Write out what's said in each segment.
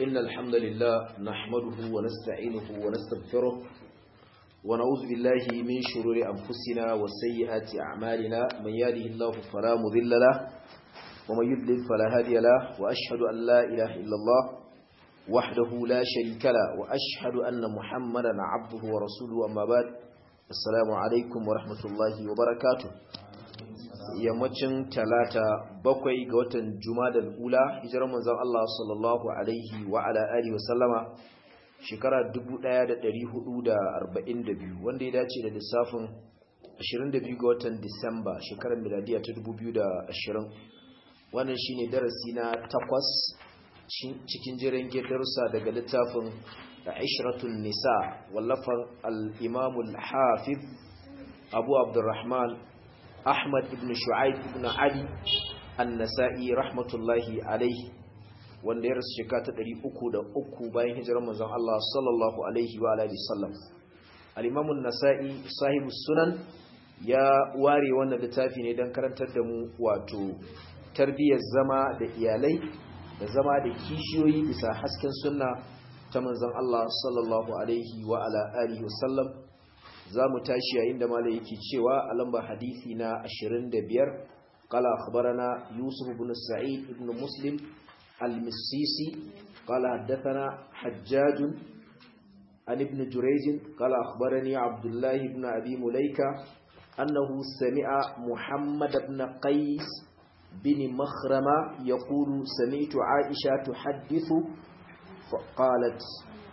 إن الحمد لله نحمده ونستعينه ونستغفره ونعوذ بالله من شرور أنفسنا وسيئات أعمالنا من يهده الله فلا مضل له ومن يضلل فلا هادي له وأشهد أن لا إله إلا الله وحده لا شريك له وأشهد أن محمدا عبده ورسوله أما بعد السلام عليكم ورحمة الله وبركاته yammacin talata bakwai ga watan jumadal ula hijirar manzon Allah sallallahu alaihi wa ala alihi wasallama shekara 1442 wanda ya dace da lissafin 22 ga watan Disamba shekarar miladiya ta 2020 wannan shine darasi na takwas cikin jiran darussa daga littafin Ishratun Nisa wallafan al-Imam al-Hafiz Abu Abdurrahman Ahmad ibn Shu'aib ibn Ali An-Nasa'i rahmatullahi alaihi wanda ya rasu shekara ta 303 bayan hijirar manzon Allah sallallahu alaihi wa alihi sallam Al-Imam An-Nasa'i sahibu sunan ya ware wannan littafi ne don karantar da mu wato tarbiyyar zama da iyalai da zama da kishiyoyi bisa hasken sunna ta manzon Allah sallallahu alaihi wa ala alihi wasallam za mu tashi yayin da malai yake cewa a lamba hadisi na 25 qala akhbarana yusuf ibn sa'id ibn muslim al-misisi qala haddathana hajjaj an ibn jurayj qala akhbarani abdullah ibn abi mulaika annahu sami'a muhammad ibn qais bin makhrama yaqulu sami'tu aisha tuhaddithu faqalat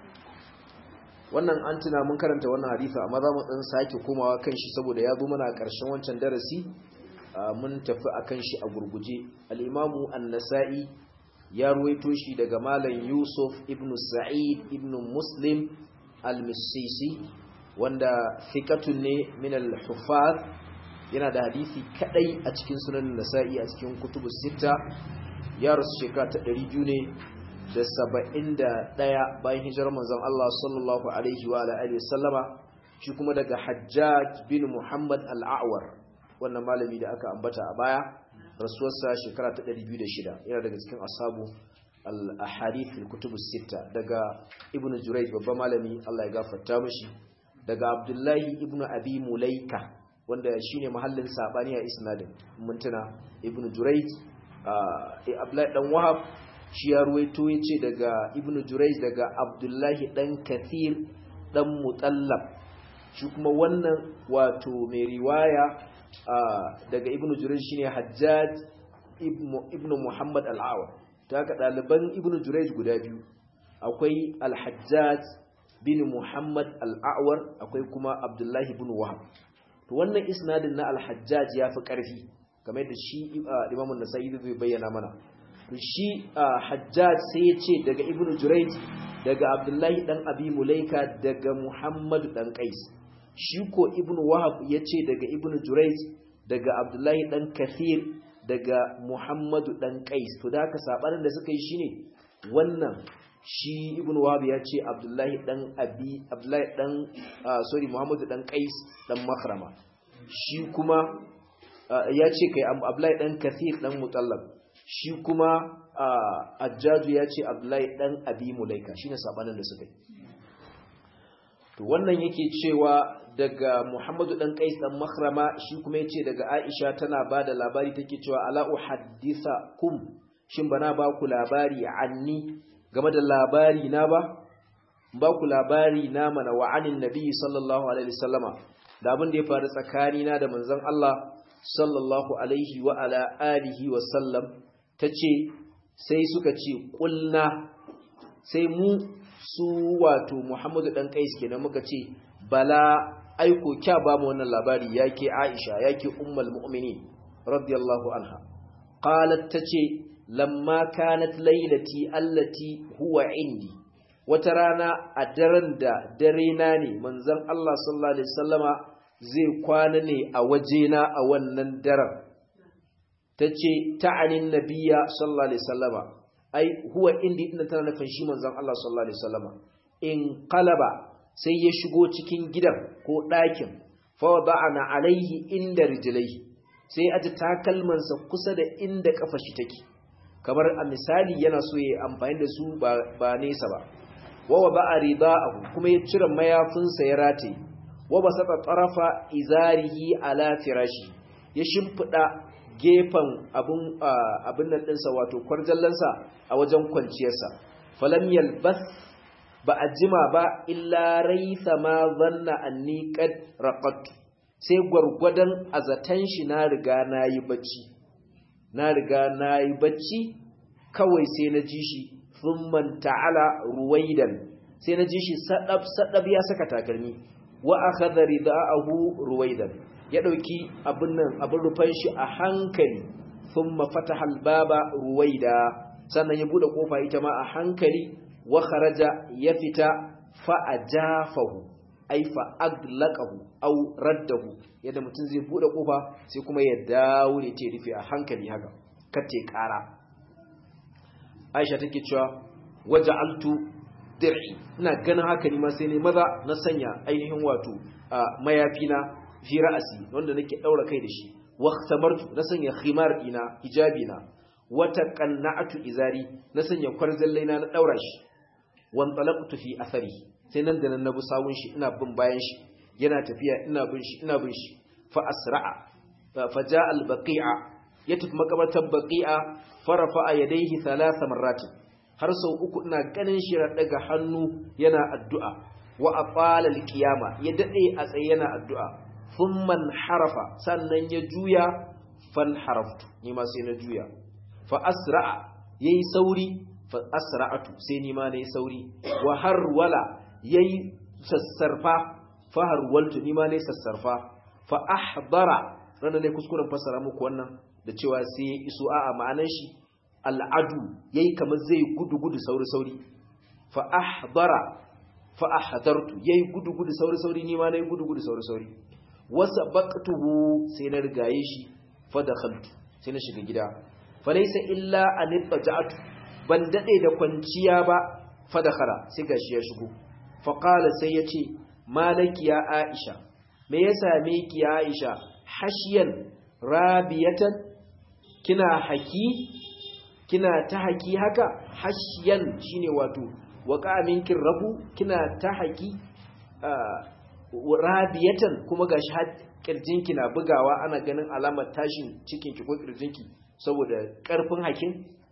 wannan an tuna mun karanta wannan hadisi amma za mu dan sake komawa kan shi saboda ya zo mana a ƙarshen wancan darasi mun tafi akan shi a gurguje al-imamu an-nasa'i ya ruwaito shi daga malam yusuf ibn sa'id ibn muslim al-misisi wanda thiqatun ne min al-huffaz yana da hadisi kadai a cikin sunan nasa'i a cikin kutubus sita ya rasu shekara ta 200 ne da saba'in da ɗaya bayan hijirar manzon Allah sallallahu Alaihi wa Alaihi sallama shi kuma daga hajjaj bin Muhammad al'awar wannan malami da aka ambata a baya rasuwarsa shekara ta 206 yana daga cikin asabu al-ahadith al-kutubus sita daga ibn Jurayj babban malami Allah ya gafarta mishi daga Abdullahi ibn Abi Mulaika wanda shine mahallin sabani a isnadin mintuna ibn Jurayj Abdullahi dan Wahab shi ya ruwaito ya ce daga ibn Jurayj daga abdullahi ɗan kathir ɗan mutallab shi kuma wannan wato mai riwaya daga ibn Jurayj shine hajjaj ibn muhammad al'awa ta haka ɗaliban ibn Jurayj guda biyu akwai al-hajjaj bin muhammad al'awar akwai kuma abdullahi ibn wahab to wannan isnadin na al-hajjaj ya fi ƙarfi kamar da shi imamun nasa'i zai bayyana mana shi hajjaj sai ya ce daga ibnu jurayj daga abdullahi dan abi mulaika daga muhammad dan qais shi ko ibnu wahab ya ce daga ibnu jurayj daga abdullahi dan kathir daga muhammad dan qais to da haka sabanin da suka yi shine wannan shi ibnu wahab ya ce abdullahi dan abi abdullahi dan sorry muhammad dan qais dan makhrama shi kuma ya ce kai abdullahi dan kathir dan mutallab shi kuma ajjaju ya ce abdullahi dan abi mulaika shine sabanin da suka yi to wannan yake cewa daga muhammadu dan qais dan makhrama shi kuma yace daga aisha tana bada labari take cewa ala uhaddithakum shin bana ba ku labari anni game da labari na ba ba ku labari na mana wa anin nabi sallallahu alaihi wasallama da abin da ya faru tsakanina da manzon Allah sallallahu alaihi wa ala alihi wa sallam ta ce sai suka ce ƙulna sai mu su wato muhammadu ɗan ƙais kenan muka ce bala aiko kya ba mu wannan labari yake aisha yake ummal mu'mini radiyallahu anha qalat tace lamma kanat lailati allati huwa indi wata rana a daren da dare na ne manzon Allah sallallahu alaihi wasallama zai kwana ne a wajena a wannan daren ta ce ta'anin nabiya sallallahu alaihi sallama ai huwa indi ina tana nufin shi manzon Allah sallallahu alaihi sallama in qalaba sai ya shigo cikin gidan ko ɗakin fa wada'ana alaihi inda rijlaihi sai aji takalmansa kusa da inda kafa shi take kamar a misali yana so ya amfani da su ba nesa ba wawa ba a rida'ahu kuma ya cire mayafinsa ya rataye wa ba saka tsarafa izarihi ala firashi ya shimfiɗa gefen abin nan ɗinsa wato kwarjallansa a wajen kwanciyarsa falam yalbas ba a jima ba illa raisa ma zanna anni qad raqattu sai gwargwadon azatan shi na riga nayi bacci na riga nayi bacci kawai sai na ji shi thumman ta'ala ruwaidan sai na ji shi sadab sadab ya saka takalmi wa akhadha ridaahu ruwaidan ya dauki abin nan abin rufan shi a hankali thumma fataha albaba ruwaida sannan ya bude kofa ita ma a hankali wa kharaja ya fita fa ajafahu ay fa aglaqahu aw raddahu yadda mutum zai bude kofa sai kuma ya dawo ne ce rufe a hankali haka kace kara Aisha take cewa waja'altu dir'i ina ganin haka ni ma sai ne maza na sanya ainihin wato mayafina fi ra'asi wanda nake daura kai da shi waqtamartu na sanya khimar ina hijabina wata qanna'atu izari na sanya kwarzallaina na daura shi wan talaqtu fi athari sai nan da nan na bi sawun shi ina bin bayan shi yana tafiya ina bin shi ina bin shi fa asra'a fa ja'a al-baqi'a ya tafi makabartar baqi'a farafa yadayhi thalatha marrat har sau uku ina ganin shi daga hannu yana addu'a wa aqala al-qiyama ya dade a tsaye yana addu'a thumma harafa sannan ya juya fan haraftu ni ma sai na juya fa asra'a yayi sauri fa asra'atu sai ni ma nayi sauri wa harwala yayi sassarfa fa harwaltu ni ma nayi sassarfa fa ahdara ranan ne kuskuren fasara muku wannan da cewa sai ya iso a'a ma'anar shi al'adu yayi kamar zai gudu gudu sauri sauri fa ahdara fa ahdartu yayi gudu gudu sauri sauri ni ma nayi gudu gudu sauri sauri wasa baqtuhu sai na rigaye shi fa dakhaltu sai na shiga gida fa laysa illa an ittaja'tu ban dade da kwanciya ba fa dakhala sai gashi ya shigo fa qala sai yace malaki ya aisha me ya same ki ya aisha hashiyan rabiyatan kina haki kina ta haki haka hashiyan shine wato waka minkin rabu kina ta haki rabiyatan kuma gashi har kirjinki na bugawa ana ganin alamar tashin cikinki ko kirjinki saboda karfin hakin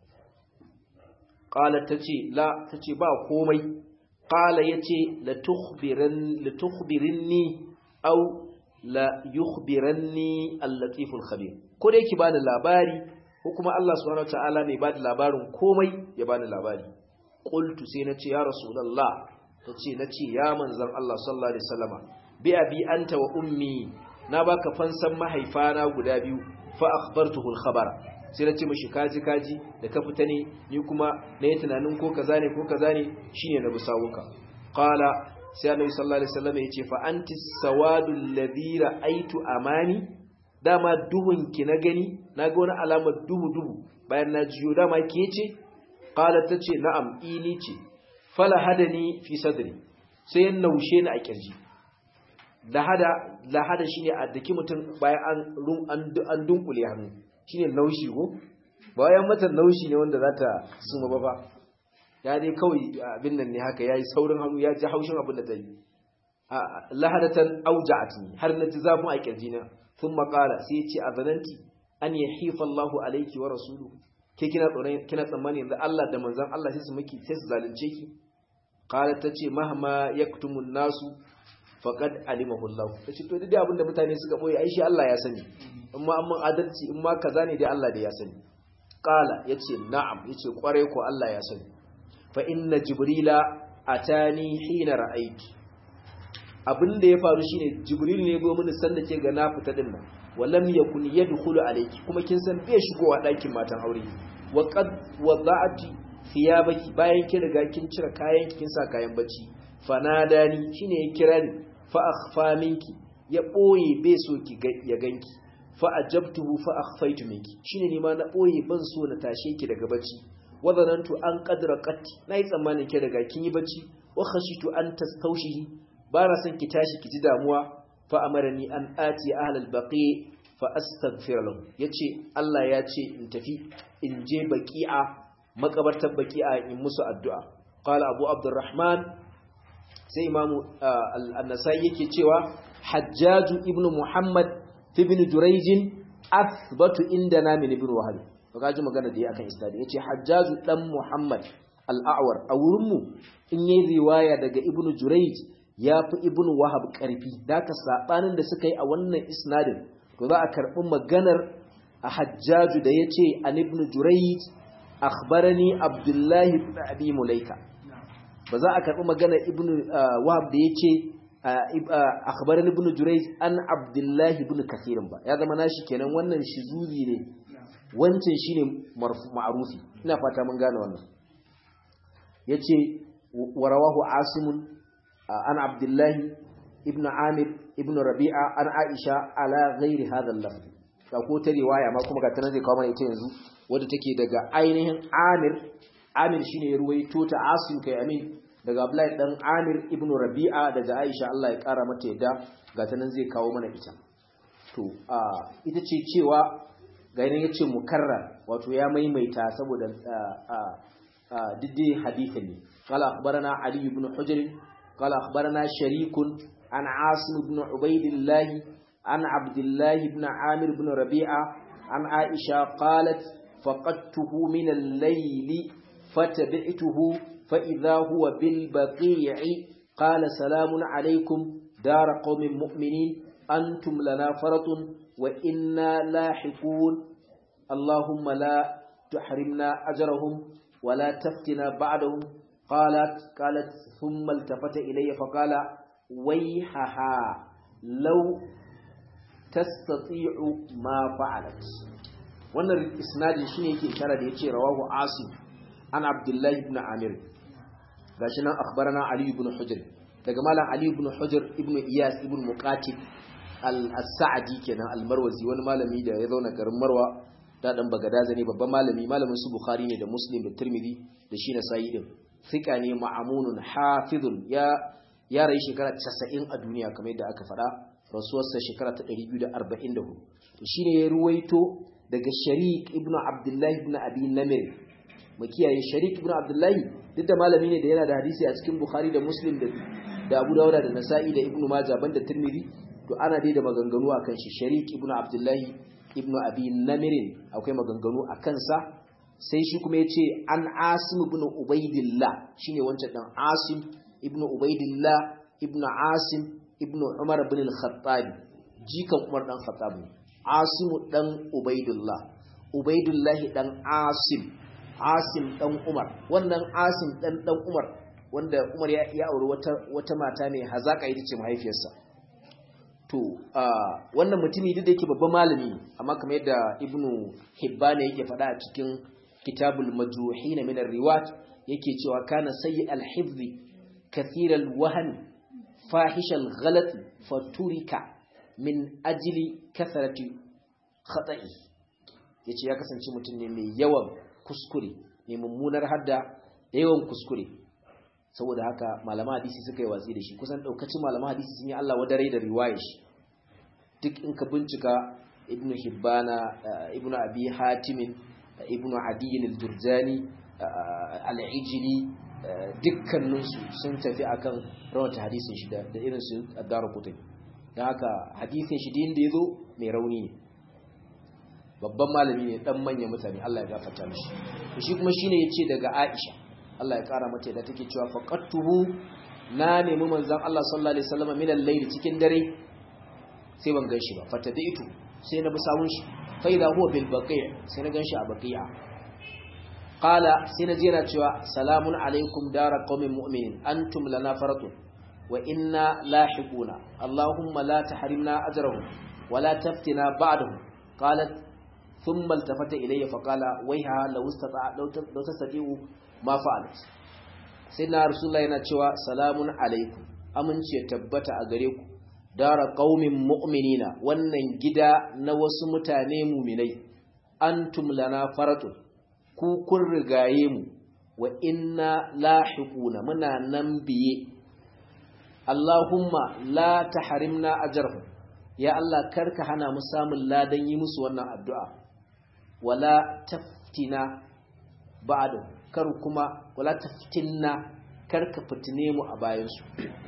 qala tace la tace ba komai qala yace la tukhbiran la tukhbirinni aw la yukhbiranni al-latif al-khabir ko dai ki bani labari ko kuma Allah subhanahu wataala mai bada labarin komai ya bani labari qultu sai nace ya rasulullah tace nace ya manzon Allah sallallahu alaihi wasallama bi abi anta wa ummi na baka fansan mahaifana guda biyu fa akhbartuhu al-khabara sai nace mishi kaji kaji da ka fita ne ni kuma na yi tunanin ko kaza ne ko kaza ne shine na busawuka qala sai annabi sallallahu alaihi wasallam yace fa anti sawadul ladhi ra'aitu amani dama duhun ki na gani naga wani alamar duhu duhu bayan na jiyo dama ke ce qala tace na'am ini ce fala hadani fi sadri sai ya naushe ni a kirji lahada lahada shine a daki mutum bayan an an an dunkule hannu shine naushi ko bayan mata naushi ne wanda zata suma ba ba ya dai kawai abin nan ne haka yayi saurin hannu ya ji haushin abin da ta yi lahadatan auja'atni har na ji zafin a kirji na thumma qala sai ya ce azananti an yahifa Allahu alayki wa rasuluhu ke kina tsoron kina tsammani yanzu Allah da manzon Allah sai su miki sai su zalunce ki qala tace mahma yaktumun nasu faqad alimahu Allah tace to duk abin da mutane suka boye ai shi Allah ya sani amma amma adalci in ma kaza ne dai Allah da ya sani qala yace na'am yace kware ko Allah ya sani fa inna jibrila atani hina ra'aytu abinda ya faru shine jibril ne go mini sanda ke ga na fita din nan walam yakun yadkhulu alayki kuma kin san bai shigowa dakin matan aure wa qad wada'ati thiyabaki bayan kin riga kin cire kayan kin sa kayan bacci fanadani shine ya kira ni fa akhfa minki ya boye bai so ki ya ganki fa ajabtuhu fa akhfaytu minki shine ni ma na boye ban so na tashe ki daga bacci wadanantu an qadra qatti nayi tsammanin ki daga kin yi bacci wa khashitu an tastawshihi ba na son ki tashi ki ji damuwa fa amarani an ati ahlal baqi fa astaghfir lahu yace Allah ya ce in tafi in je baqi'a makabartar baqi'a in musu addu'a qala abu abdurrahman sai imamu an-nasai yake cewa hajjaju ibnu muhammad ibn jurayj athbatu indana min ibn wahab to kaji magana da yi akan isnadi yace hajjaju dan muhammad al-a'war a wurin mu in yayi riwaya daga ibn jurayj yafi ibn wahab karfi daka sabanin da suka yi a wannan isnadin to za a karbi maganar a hajjaju da yace an ibn jurayj akhbarani abdullahi ibn abi mulaika ba za a karbi maganar ibn wahab da yace akhbarani ibn Jurayj an Abdullah ibn Kathir ba ya zama nashi kenan wannan shizuzi ne wancan shine ma'rufi ina fata mun gane wannan yace warawahu Asim an Abdullah ibn Amir ibn Rabi'a an Aisha ala ghairi hadha al-lafz ka ko ta riwaya ma kuma ga tana zai kawo mana ita yanzu wadda take daga ainihin Amir Amir shine ya ruwaito ta Asim kai amin daga Abdullahi dan Amir ibn Rabi'a daga Aisha Allah ya kara mata yadda ga ta nan zai kawo mana ita to a ita ce cewa ga yana yace mukarrar wato ya maimaita saboda a a diddi hadisi ne qala akhbarana Ali ibn Hujr qala akhbarana Sharikun an Asim ibn Ubaidillah an Abdullah ibn Amir ibn Rabi'a an Aisha qalat faqadtuhu min al-layli fatabi'tuhu فإذا هو بالبقيع قال سلام عليكم دار قوم مؤمنين أنتم لنا فرط وإنا لاحقون اللهم لا تحرمنا أجرهم ولا تفتنا بعدهم قالت قالت ثم التفت إلي فقال ويحها لو تستطيع ما فعلت wannan isnadin shine yake ishara da yace rawahu asim an abdullahi ibn amir gashi nan akhbarana ali ibn hujr daga malam ali ibn hujr ibn iyas ibn muqatil al-sa'di kenan al-marwazi wani malami da ya zauna garin marwa da dan bagadaza ne babban malami malamin su bukhari ne da muslim da tirmidhi da shi na sayi din fika ne ma'amunun hafizun ya ya rayu shekara 90 a duniya kamar yadda aka faɗa rasuwarsa shekara ta 244 to shine ya ruwaito daga sharik ibn abdullahi ibn abi namir makiyaye sharik ibn abdullahi duk da malami ne da yana da hadisi a cikin bukhari da muslim da da abu dawuda da nasa'i da ibn majah banda tirmidhi to ana dai da maganganu akan shi sharik ibn abdullahi ibn abi namirin akwai maganganu a kansa sai shi kuma yace an asim ibn ubaidillah shine wancan dan asim ibn ubaidillah ibn asim ibn umar ibn al-khattab jikan umar dan khattab ne asim dan ubaidillah ubaidillah dan asim asim dan umar wannan asim dan dan umar wanda umar ya, ya auri wata wata mata ne hazaka ita ce mahaifiyarsa to wannan mutumi duk da yake babban malami amma kamar yadda ibnu hibban yake faɗa a cikin kitabul majruhin min ar-riwat yake cewa kana sayyi al-hifz kathir al-wahn fahish al-ghalat faturika min ajli kathrati khata'i yace ya kasance mutum ne mai yawan kuskure mai mummunar hadda da yawan kuskure saboda haka malama hadisi suka yi watsi da shi kusan daukacin malama hadisi sun yi Allah wadare da riwayar shi duk in ka bincika ibnu hibbana ibnu abi hatimin ibnu adiyin al-durjani al-ijli dukkaninsu sun tafi akan rawata hadisin shi da irin su ad-daru kutub dan haka hadisin shi din da yazo mai rauni ne babban malami ne dan manyan mutane Allah ya gafarta mishi shi kuma shine yace daga Aisha Allah ya kara mata da take cewa faqattuhu na nemi manzon Allah sallallahu alaihi wasallam min al-layl cikin dare sai ban ganshi ba fatadaitu sai na bi sawun shi fa idha huwa bil baqi' sai na ganshi a baqi'a qala sai na jira cewa salamun alaikum dara qaumin mu'minin antum lana faratun wa inna lahiquna allahumma la tahrimna ajrahum wa la taftina ba'dahum qalat thumma iltafata ilayya fa qala wayha law istata law tastati'u ma fa'alat sai na rasulullahi yana cewa salamun alaikum aminci ya tabbata a gare ku dara qaumin mu'minina wannan gida na wasu mutane mu'minai antum lana faratun ku kun rigaye mu wa inna lahiquna muna nan biye Allahumma la tahrimna ajrahum ya Allah karka hana mu samun ladan yi musu wannan addu'a wala taftina ba'du kar kuma wala taftinna karka fitine mu a bayansu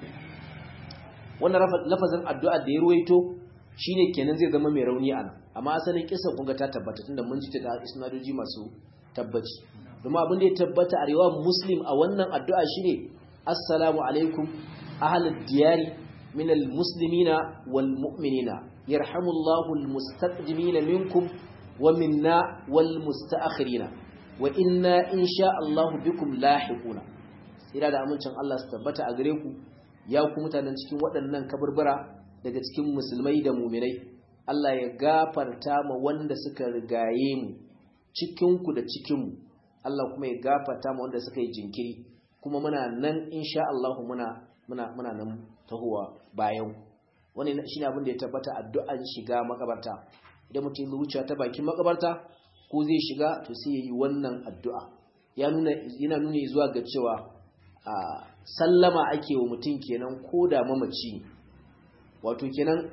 wannan lafazin addu'a da ya ruwaito shine kenan zai zama mai rauni ana amma asalin kisa kun ga ta tabbata tunda mun ji ta isnadoji masu tabbaci kuma abin da ya tabbata a riwayar muslim a wannan addu'a shine assalamu alaikum ahlud diyari min almuslimina wal mu'minina yarhamullahu almustaqdimina minkum wa minna wal mustaakhirina wa inna insha Allah bikum lahiquna ira da amincin Allah su tabbata a gare ku ya ku mutanen cikin waɗannan kaburbura daga cikin musulmai da muminai Allah ya gafarta ma wanda suka rigaye mu cikinku da cikinmu Allah kuma ya gafarta ma wanda suka yi jinkiri kuma muna nan insha Allah muna muna muna nan tahowa bayan wannan shine abin da ya tabbata addu'an shiga makabarta idan mutum ya wuce ta bakin makabarta ko zai shiga to sai yayi wannan addu'a ya nuna yana nuni zuwa ga cewa a sallama ake wa mutum kenan ko da mamaci wato kenan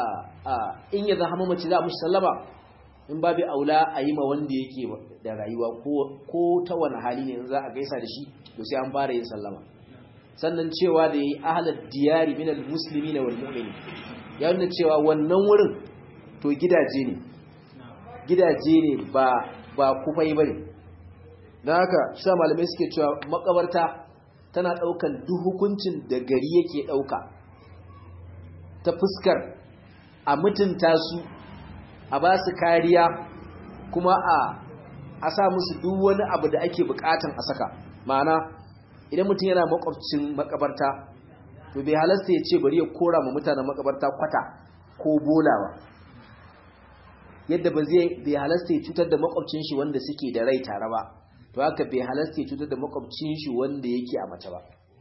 in ya zama mamaci za a mushi sallama in babu aula a yi ma wanda yake da rayuwa ko ta wani hali ne za a gaisa da shi to sai an fara yin sallama sannan cewa da yi ahalar diyari minal musulmi na wal mu'mini ya nuna cewa wannan wurin to gidaje ne gidaje ne ba ba kufai bane don haka shi malamai suke cewa makabarta tana daukan duk hukuncin da gari yake dauka ta fuskar a mutunta su a ba su kariya kuma a a sa musu duk wani abu da ake bukatan a saka ma'ana idan mutum yana makwabcin makabarta to bai halasta ya ce bari ya kora ma mutanen makabarta kwata ko bolawa yadda ba zai bai halasta ya cutar da makwabcin shi wanda suke da rai tare ba to haka bai halasta ya cutar da makwabcin shi wanda yake a mace ba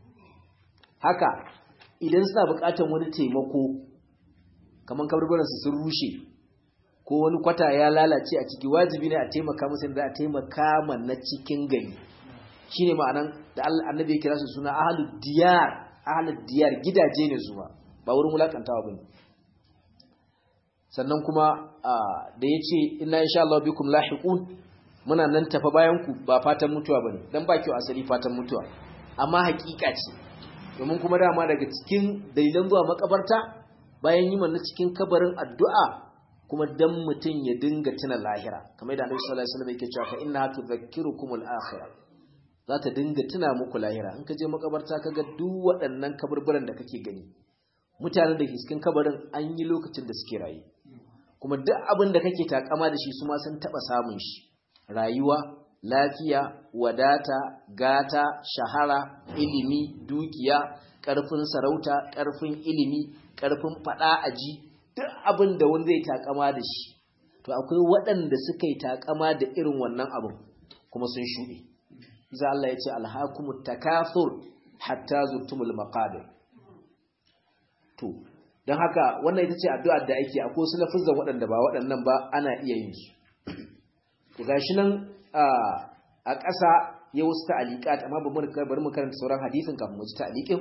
haka idan suna bukatan wani taimako kamar kabarbaransu sun rushe ko wani kwata ya lalace a ciki wajibi ne a taimaka musu da a taimaka ma na cikin gari shine ma'anan da Allah annabi ya kira su suna ahlud diyar ahlud diyar gidaje ne su ba ba wurin wulakantawa bane sannan kuma da yace inna insha Allah bikum lahiqun muna nan tafa bayan ku ba fatan mutuwa bane dan ba kyau asali fatan mutuwa amma hakika ce domin kuma dama daga cikin dalilan zuwa makabarta bayan yi na cikin kabarin addu'a kuma dan mutum ya dinga tuna lahira kamar da Annabi sallallahu alaihi wasallam yake cewa fa inna tudhakkirukum al-akhirah za ta dinga tuna muku lahira in ka je makabarta kaga duk waɗannan kaburburan da kake gani mutanen da ke cikin kabarin an yi lokacin da suke rayu kuma duk abin da kake takama da shi su ma sun taba samun shi rayuwa lafiya wadata gata shahara ilimi dukiya ƙarfin sarauta ƙarfin ilimi ƙarfin faɗa aji duk abin da wani zai takama da shi to akwai waɗanda suka yi takama da irin wannan abin kuma sun shuɗe za Allah ya ce alhakumut takathur hatta zurtumul maqabir to don haka wannan ita ce addu'ar da ake akwai su lafizan waɗanda ba waɗannan ba ana iya yin su to gashi nan a ƙasa ya wasu ta'aliqat amma bari mu karanta sauran hadisin kafin mu ji ta'aliqin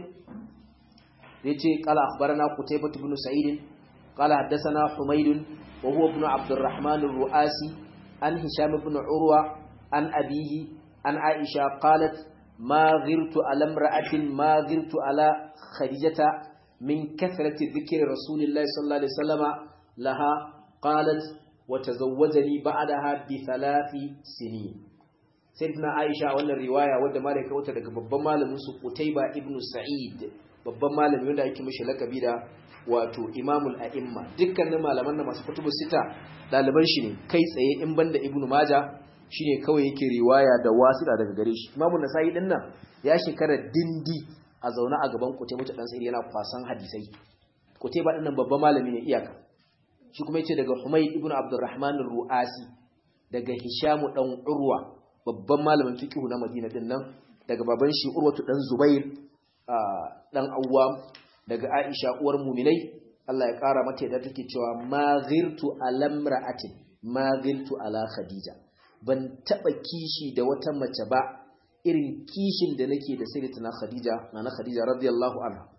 zai ce qala akhbarana qutaybah ibn sa'id qala haddathana humayd wa huwa ibn abdurrahman ar-ru'asi an hisham ibn urwa an abihi an aisha qalat ma ghirtu ala imra'atin ma ghirtu ala khadijata min kathrati dhikri rasulillahi sallallahu alaihi wasallama laha qalat wa tazawwajani ba'daha bi thalathi sinin sayyidina aisha wannan riwaya wadda malai ka wuta daga babban malamin su qutayba ibn sa'id babban malami wanda ake mishi lakabi da wato imamul a'imma dukkanin malaman da masu kutubu sita daliban shi ne kai tsaye in banda ibnu maja shine kawai yake riwaya da wasida daga gare shi imamu nasa'i din nan ya shekara dindi a zaune a gaban kutaiba ta dan sai yana kwasan hadisai kutaiba din nan babban malami ne iyaka shi kuma yace daga humayd ibnu abdurrahman ar-ru'asi daga hishamu dan urwa babban malamin fiqh na madina din nan daga baban shi urwatu dan zubair dan awwam daga aisha uwar mu'minai Allah ya kara mata yadda take cewa ma ghirtu alamra'atin ma ghirtu ala khadija ban taba kishi da wata mace ba irin kishin da nake da sayyidatuna khadija nana khadija radiyallahu anha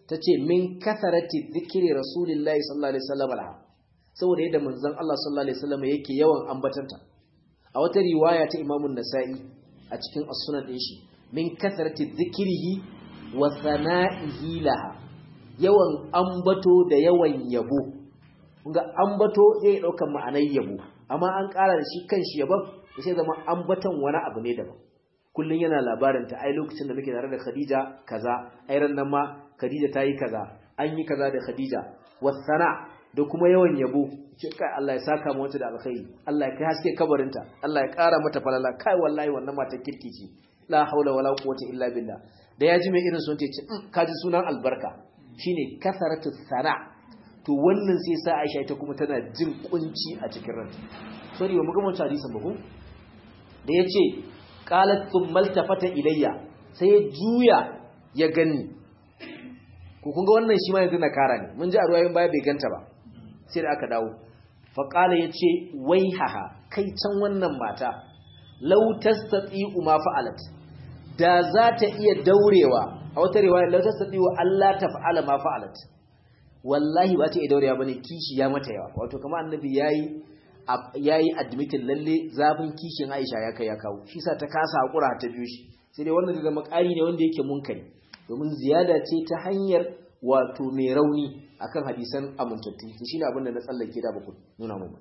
tace min katharati dhikri rasulillahi sallallahu alaihi wasallam laha saboda yadda manzon Allah sallallahu alaihi wasallam yake yawan ambatanta a wata riwaya ta Imam nasai a cikin as-sunan din shi min katharati dhikrihi wa thana'ihi laha yawan ambato da yawan yabo ga ambato zai dauka ma'anar yabo amma an ƙara da shi kanshi yabon sai zama ambaton wani abu ne daban kullun yana labarin ta ai lokacin da muke tare da Khadija kaza ai ran nan ma Khadija ta yi kaza an yi kaza da Khadija wasana da kuma yawan yabo ce kai Allah ya saka mu wata da alkhairi Allah ya kai haske kabarinta Allah ya ƙara mata falala kai wallahi wannan mata kirki ce la haula wala quwwata illa billah da ya ji mai irin sun ce ka ji sunan albarka shine kasaratu sana to wannan sai sa Aisha ita kuma tana jin kunci a cikin ranta sorry ba mu ga wancan hadisin ba ko da yace qalat thumma altafata ilayya sai ya juya ya gani ko kun ga wannan shi ma yanzu na kara ne mun ji a ruwayoyin baya bai ganta ba sai da aka dawo fa qala yace waihaha kai can wannan mata law tastati'u ma fa'alat da za ta iya daurewa a wata riwaya law tastati'u Allah ta fa'ala ma fa'alat wallahi ba ta iya daurewa bane kishi ya mata yawa wato kamar annabi yayi yayi admitin lalle zafin kishin Aisha ya kai ya kawo shi sa ta kasa hakura ta biyo shi sai dai wannan da zama ƙari ne wanda yake munkari domin ziyada ce ta hanyar wato mai rauni akan hadisan amintattu to shine abin da na tsallake da baku nuna mu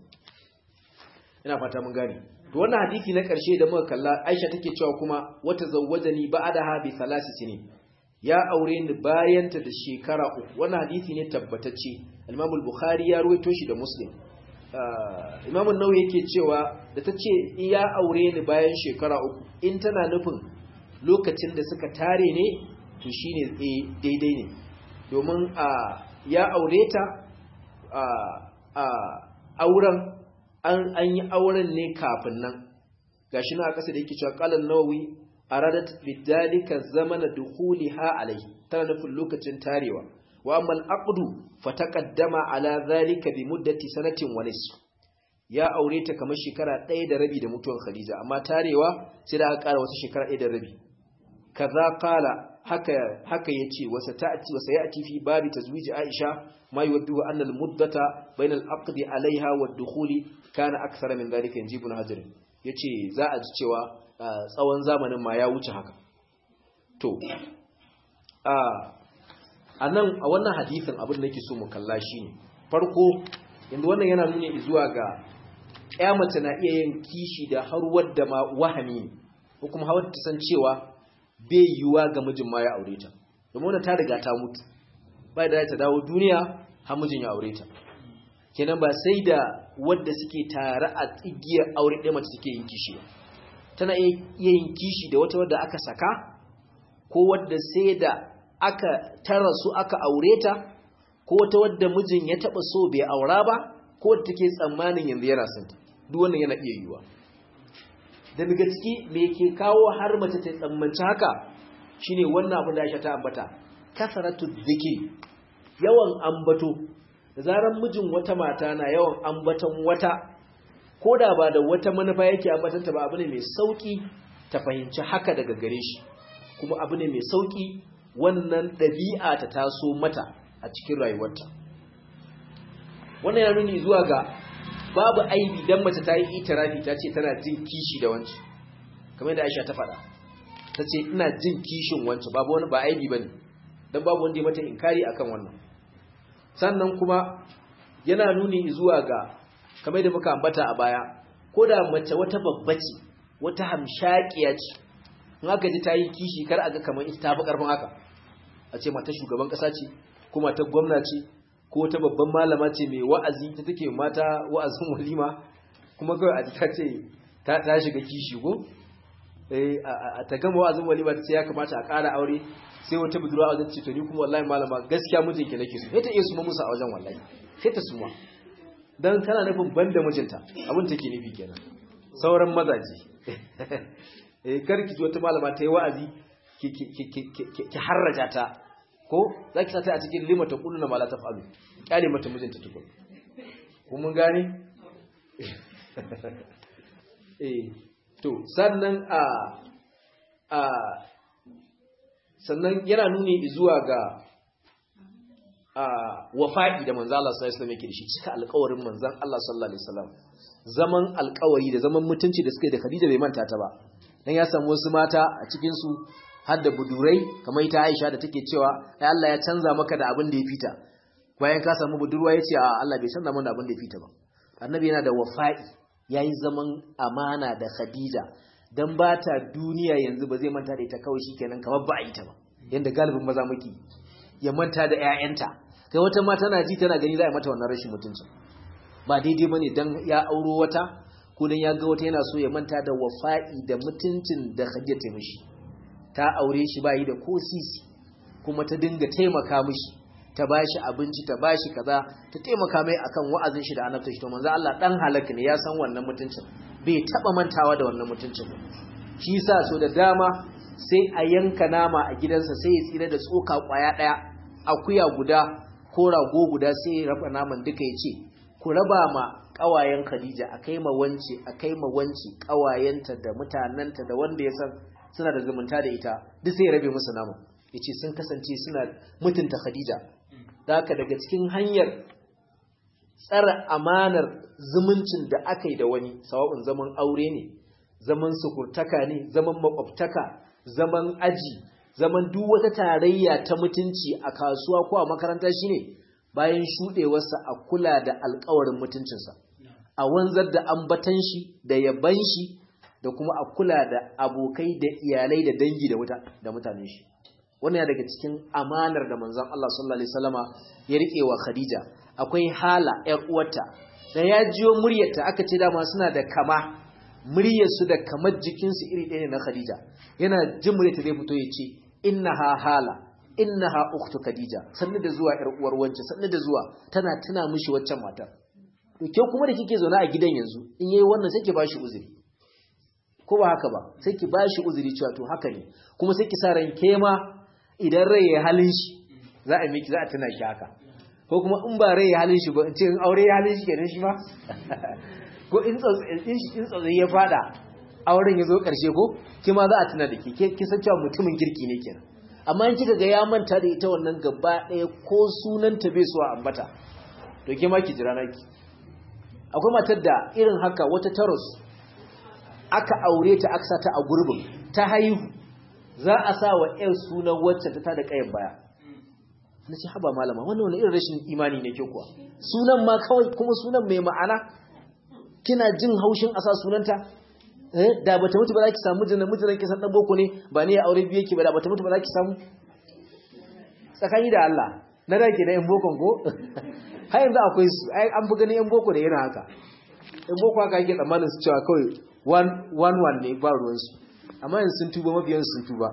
ina fata mun gane to wannan hadisi na ƙarshe da muka kalla Aisha take cewa kuma wata zawwajani ba'daha bi thalathi sinin ya aure ni bayan ta da shekara uku wannan hadisi ne tabbatacce Imam al-Bukhari ya ruwaito shi da Muslim Imam an-Nawawi yake cewa da tace ya aure ni bayan shekara uku in tana nufin lokacin da suka tare ne to shine daidai ne domin ya aure ta auren an yi auren ne kafin nan gashi na a ƙasa da yake cewa qalan nawawi aradat bidalika zamana dukhuliha alayhi tana nufin lokacin tarewa wa amma al-aqdu fataqaddama ala zalika bi muddati sanatin wa nisf ya aure ta kamar shekara ɗaya da rabi da mutuwar Khadija amma tarewa sai da aka ƙara wasu shekara ɗaya da rabi kaza qala haka haka yace wasa ta'ti wasa ya'ti fi babi tazwij Aisha ma yuwaddu anna al-muddata bayna al-aqd 'alayha wa ad-dukhuli kana akthara min dhalika injibun hajar yace za a ji cewa tsawon zamanin ma ya wuce haka to a anan a wannan hadisin abin da nake so mu kalla shine farko inda wannan yana nuni zuwa ga ƴa mace na iya yin kishi da har wadda ma wahami ko kuma har ta san cewa bai yiwuwa ga mijin ma ya aure ta domin wannan ta riga ta mutu bai da ta dawo duniya har mijin ya aure ta kenan ba sai da wadda suke tare a tsigiyar aure ɗaya mace suke yin kishi ba tana iya yin kishi da wata wadda aka saka ko wadda sai da aka tara su aka aure ta ko wata wadda mijin ya taba so bai aura ba ko wadda take tsammanin yanzu yana son ta duk wannan yana iya yiwuwa da daga ciki me ke kawo har mace ta tsammanci haka shine wannan abin da Aisha ta ambata kasaratu dhikri yawan ambato da zaran mijin wata mata na yawan ambaton wata koda ba da wata manufa yake ambatanta ba abu ne mai sauki ta fahimci haka daga gare shi kuma abu ne mai sauki wannan ɗabi'a ta taso mata a cikin rayuwarta wannan ya nuni zuwa ga babu aibi dan mace ta yi itirafi ta ce tana jin kishi da wanci kamar da Aisha ta faɗa ta ce ina jin kishin wanci babu wani ba aibi bane dan babu wanda ya mata inkari akan wannan sannan kuma yana nuni zuwa ga kamar da muka ambata a baya ko da mace wata babba ce wata hamshakiya ce in aka ji ta yi kishi kar a ga kamar ita ta fi karfin haka a ce mata shugaban kasa ce ko mata gwamna ce ko ta babban malama ce mai wa'azi ta take mata wa'azin walima kuma kawai a ta ce ta shiga kishi ko a ta gama wa'azin walima ta ce ya kamata a ƙara aure sai wata budurwa a wajen ce to ni kuma wallahi malama gaskiya mijinki nake so sai ta iya suma musu a wajen wallahi sai ta suma dan tana nufin banda mijinta abin take nufi kenan sauran mazaje eh karki wata malama ta yi wa'azi ki harraja ta ko za ki sata a cikin lima ta kullu na mala ta fa'alu kyale mata mijinta tukun ko mun gane eh to sannan a a sannan yana nuni zuwa ga wafa'i da manzo Allah sallallahu alaihi wasallam yake da shi cika alƙawarin manzon Allah sallallahu alaihi wasallam zaman alƙawari da zaman mutunci da suka yi da Khadija bai manta ta ba dan ya samu wasu mata a cikin su har da budurai kamar ita Aisha da take cewa ai Allah ya canza maka da abin da ya fita bayan ka samu budurwa yace a Allah bai canza mana da abin da ya fita ba annabi yana da wafa'i yayi zaman amana da Khadija dan ba ta duniya yanzu ba zai manta da ita kawai shikenan kamar ba a yi ta ba yanda galibin maza muke ya manta da ƴaƴanta kai wata ma tana ji tana gani za a mata wannan rashin mutuncin ba daidai bane dan ya auro wata ko dan ya ga wata yana so ya manta da wafa'i da mutuncin da Khadija ta mishi ta aure shi bayi da ko sisi kuma ta dinga taimaka mishi ta bashi abinci ta bashi kaza ta taimaka mai akan wa'azin shi da annabta shi to manzo Allah dan halaka ne ya san wannan mutuncin bai taba mantawa da wannan mutuncin shi yasa so da dama sai a yanka nama a gidansa sai ya tsira da tsoka kwaya daya akuya guda ko rago guda sai ya raba naman duka ya ce ku raba ma kawayen Khadija akai ma wance akai ma wance kawayenta da mutananta da wanda ya san suna da zumunta da ita duk sai ya rabe musu naman yace sun kasance suna mutunta Khadija haka daga cikin hanyar tsara amanar zumuncin da aka yi da wani sawa'un zaman aure ne zaman sukurtaka ne zaman makwabtaka zaman aji zaman duk wata tarayya ta mutunci a kasuwa ko a makaranta shine bayan shudewarsa a kula da alkawarin mutuncinsa a wanzar da ambatan shi da yaban shi da kuma a kula da abokai da iyalai da dangi da mutanen shi wannan daga cikin amanar da manzon Allah sallallahu alaihi wasallama ya rike wa Khadija akwai hala ƴar uwarta da ya jiyo muryarta aka ce dama suna da kama muryarsu da kamar jikinsu iri ɗaya ne na Khadija yana jin muryarta zai fito ya ce innaha hala innaha ukhtu Khadija sanni da zuwa ƴar uwar wance sanni da zuwa tana tuna mishi waccan matar to ke kuma da kike zaune a gidan yanzu in yayi wannan sai ki bashi uzuri ko ba haka ba sai ki bashi uzuri cewa to haka ne kuma sai ki sa ran kema idan rai ya halin shi za a miki za a tuna shi haka ko kuma in ba rai ya halin shi ba in ce in aure ya halin shi kenan shi ba ko in tsautsayi ya fada auren ya zo karshe ko ki ma za a tuna da ke ki san cewa mutumin kirki ne kenan amma in kika ga ya manta da ita wannan gaba ɗaya ko sunanta bai so a ambata to ke ma ki jira naki akwai matar da irin haka wata taros aka aure ta aka ta a gurbin ta haihu za a sa wa ‘yan sunan wacce ta tada ƙayan baya. Na ce, haba malama, wannan wani irin rashin imani ne ke kuwa. Sunan ma kawai kuma sunan mai ma'ana, kina jin haushin a sa sunanta? Da bata mutu ba za ki samu jinan mutunan kisan ɗan boko ne, ba ne ya aure biyu yake ba da bata mutu ba za ki samu? Tsakani da Allah, na da ke na ‘yan bokon ko? Har yanzu akwai su, an fi ganin ‘yan boko da yana haka. ‘Yan boko haka ake tsammanin su cewa kawai one one ne ba ruwansu. amma yanzu sun tuba mabiyan sun tuba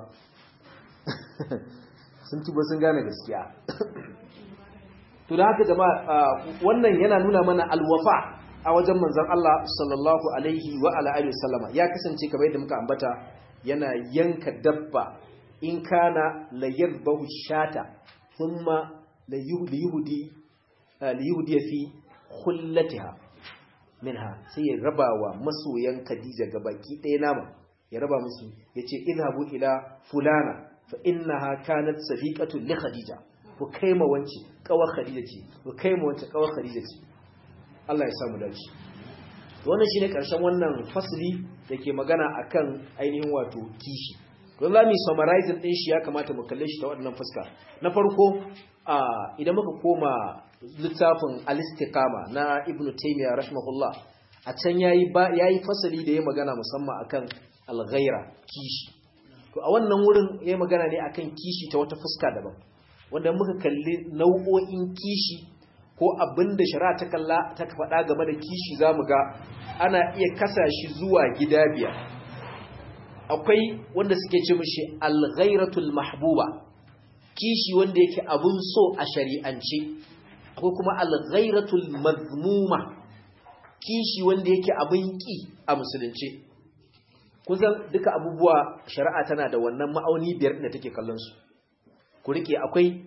sun tuba sun gane gaskiya to da haka jama'a wannan yana nuna mana alwafa a wajen manzon Allah sallallahu alaihi wa ala alihi wasallama ya kasance kamar yadda muka ambata yana yanka dabba in kana la yadhbahu shata thumma la yuhdi li yuhdi fi khullatiha minha sai ya rabawa masoyan Khadija gabaki ɗaya nama ya raba musu ya ce ilhabu ila fulana fa innaha kanat sadiqatun li khadija ku kaima wance kawar khadija ce ku kaima wance kawar khadija ce Allah ya samu dace wannan shine karshen wannan fasli dake magana akan ainihin wato kishi don zamu summarize din shi ya kamata mu kalle shi ta wannan fuska na farko idan muka koma littafin al-istiqama na ibnu taymiyyah rahimahullah a can yayi yayi fasali da ya magana musamman akan alghaira kishi to a wannan wurin yayi magana ne akan kishi ta wata fuska daban wanda muka kalli nau'o'in kishi ko abinda shari'a ta kalla ta faɗa game da kishi zamu ga ana iya kasa shi zuwa gida biyar akwai wanda suke ce mishi alghairatul mahbuba kishi wanda yake abun so a shari'ance akwai kuma alghairatul mazmuma kishi wanda yake abun ki a musulunci kusan duka abubuwa shari'a tana da wannan ma'auni biyar da take kallon su ku rike akwai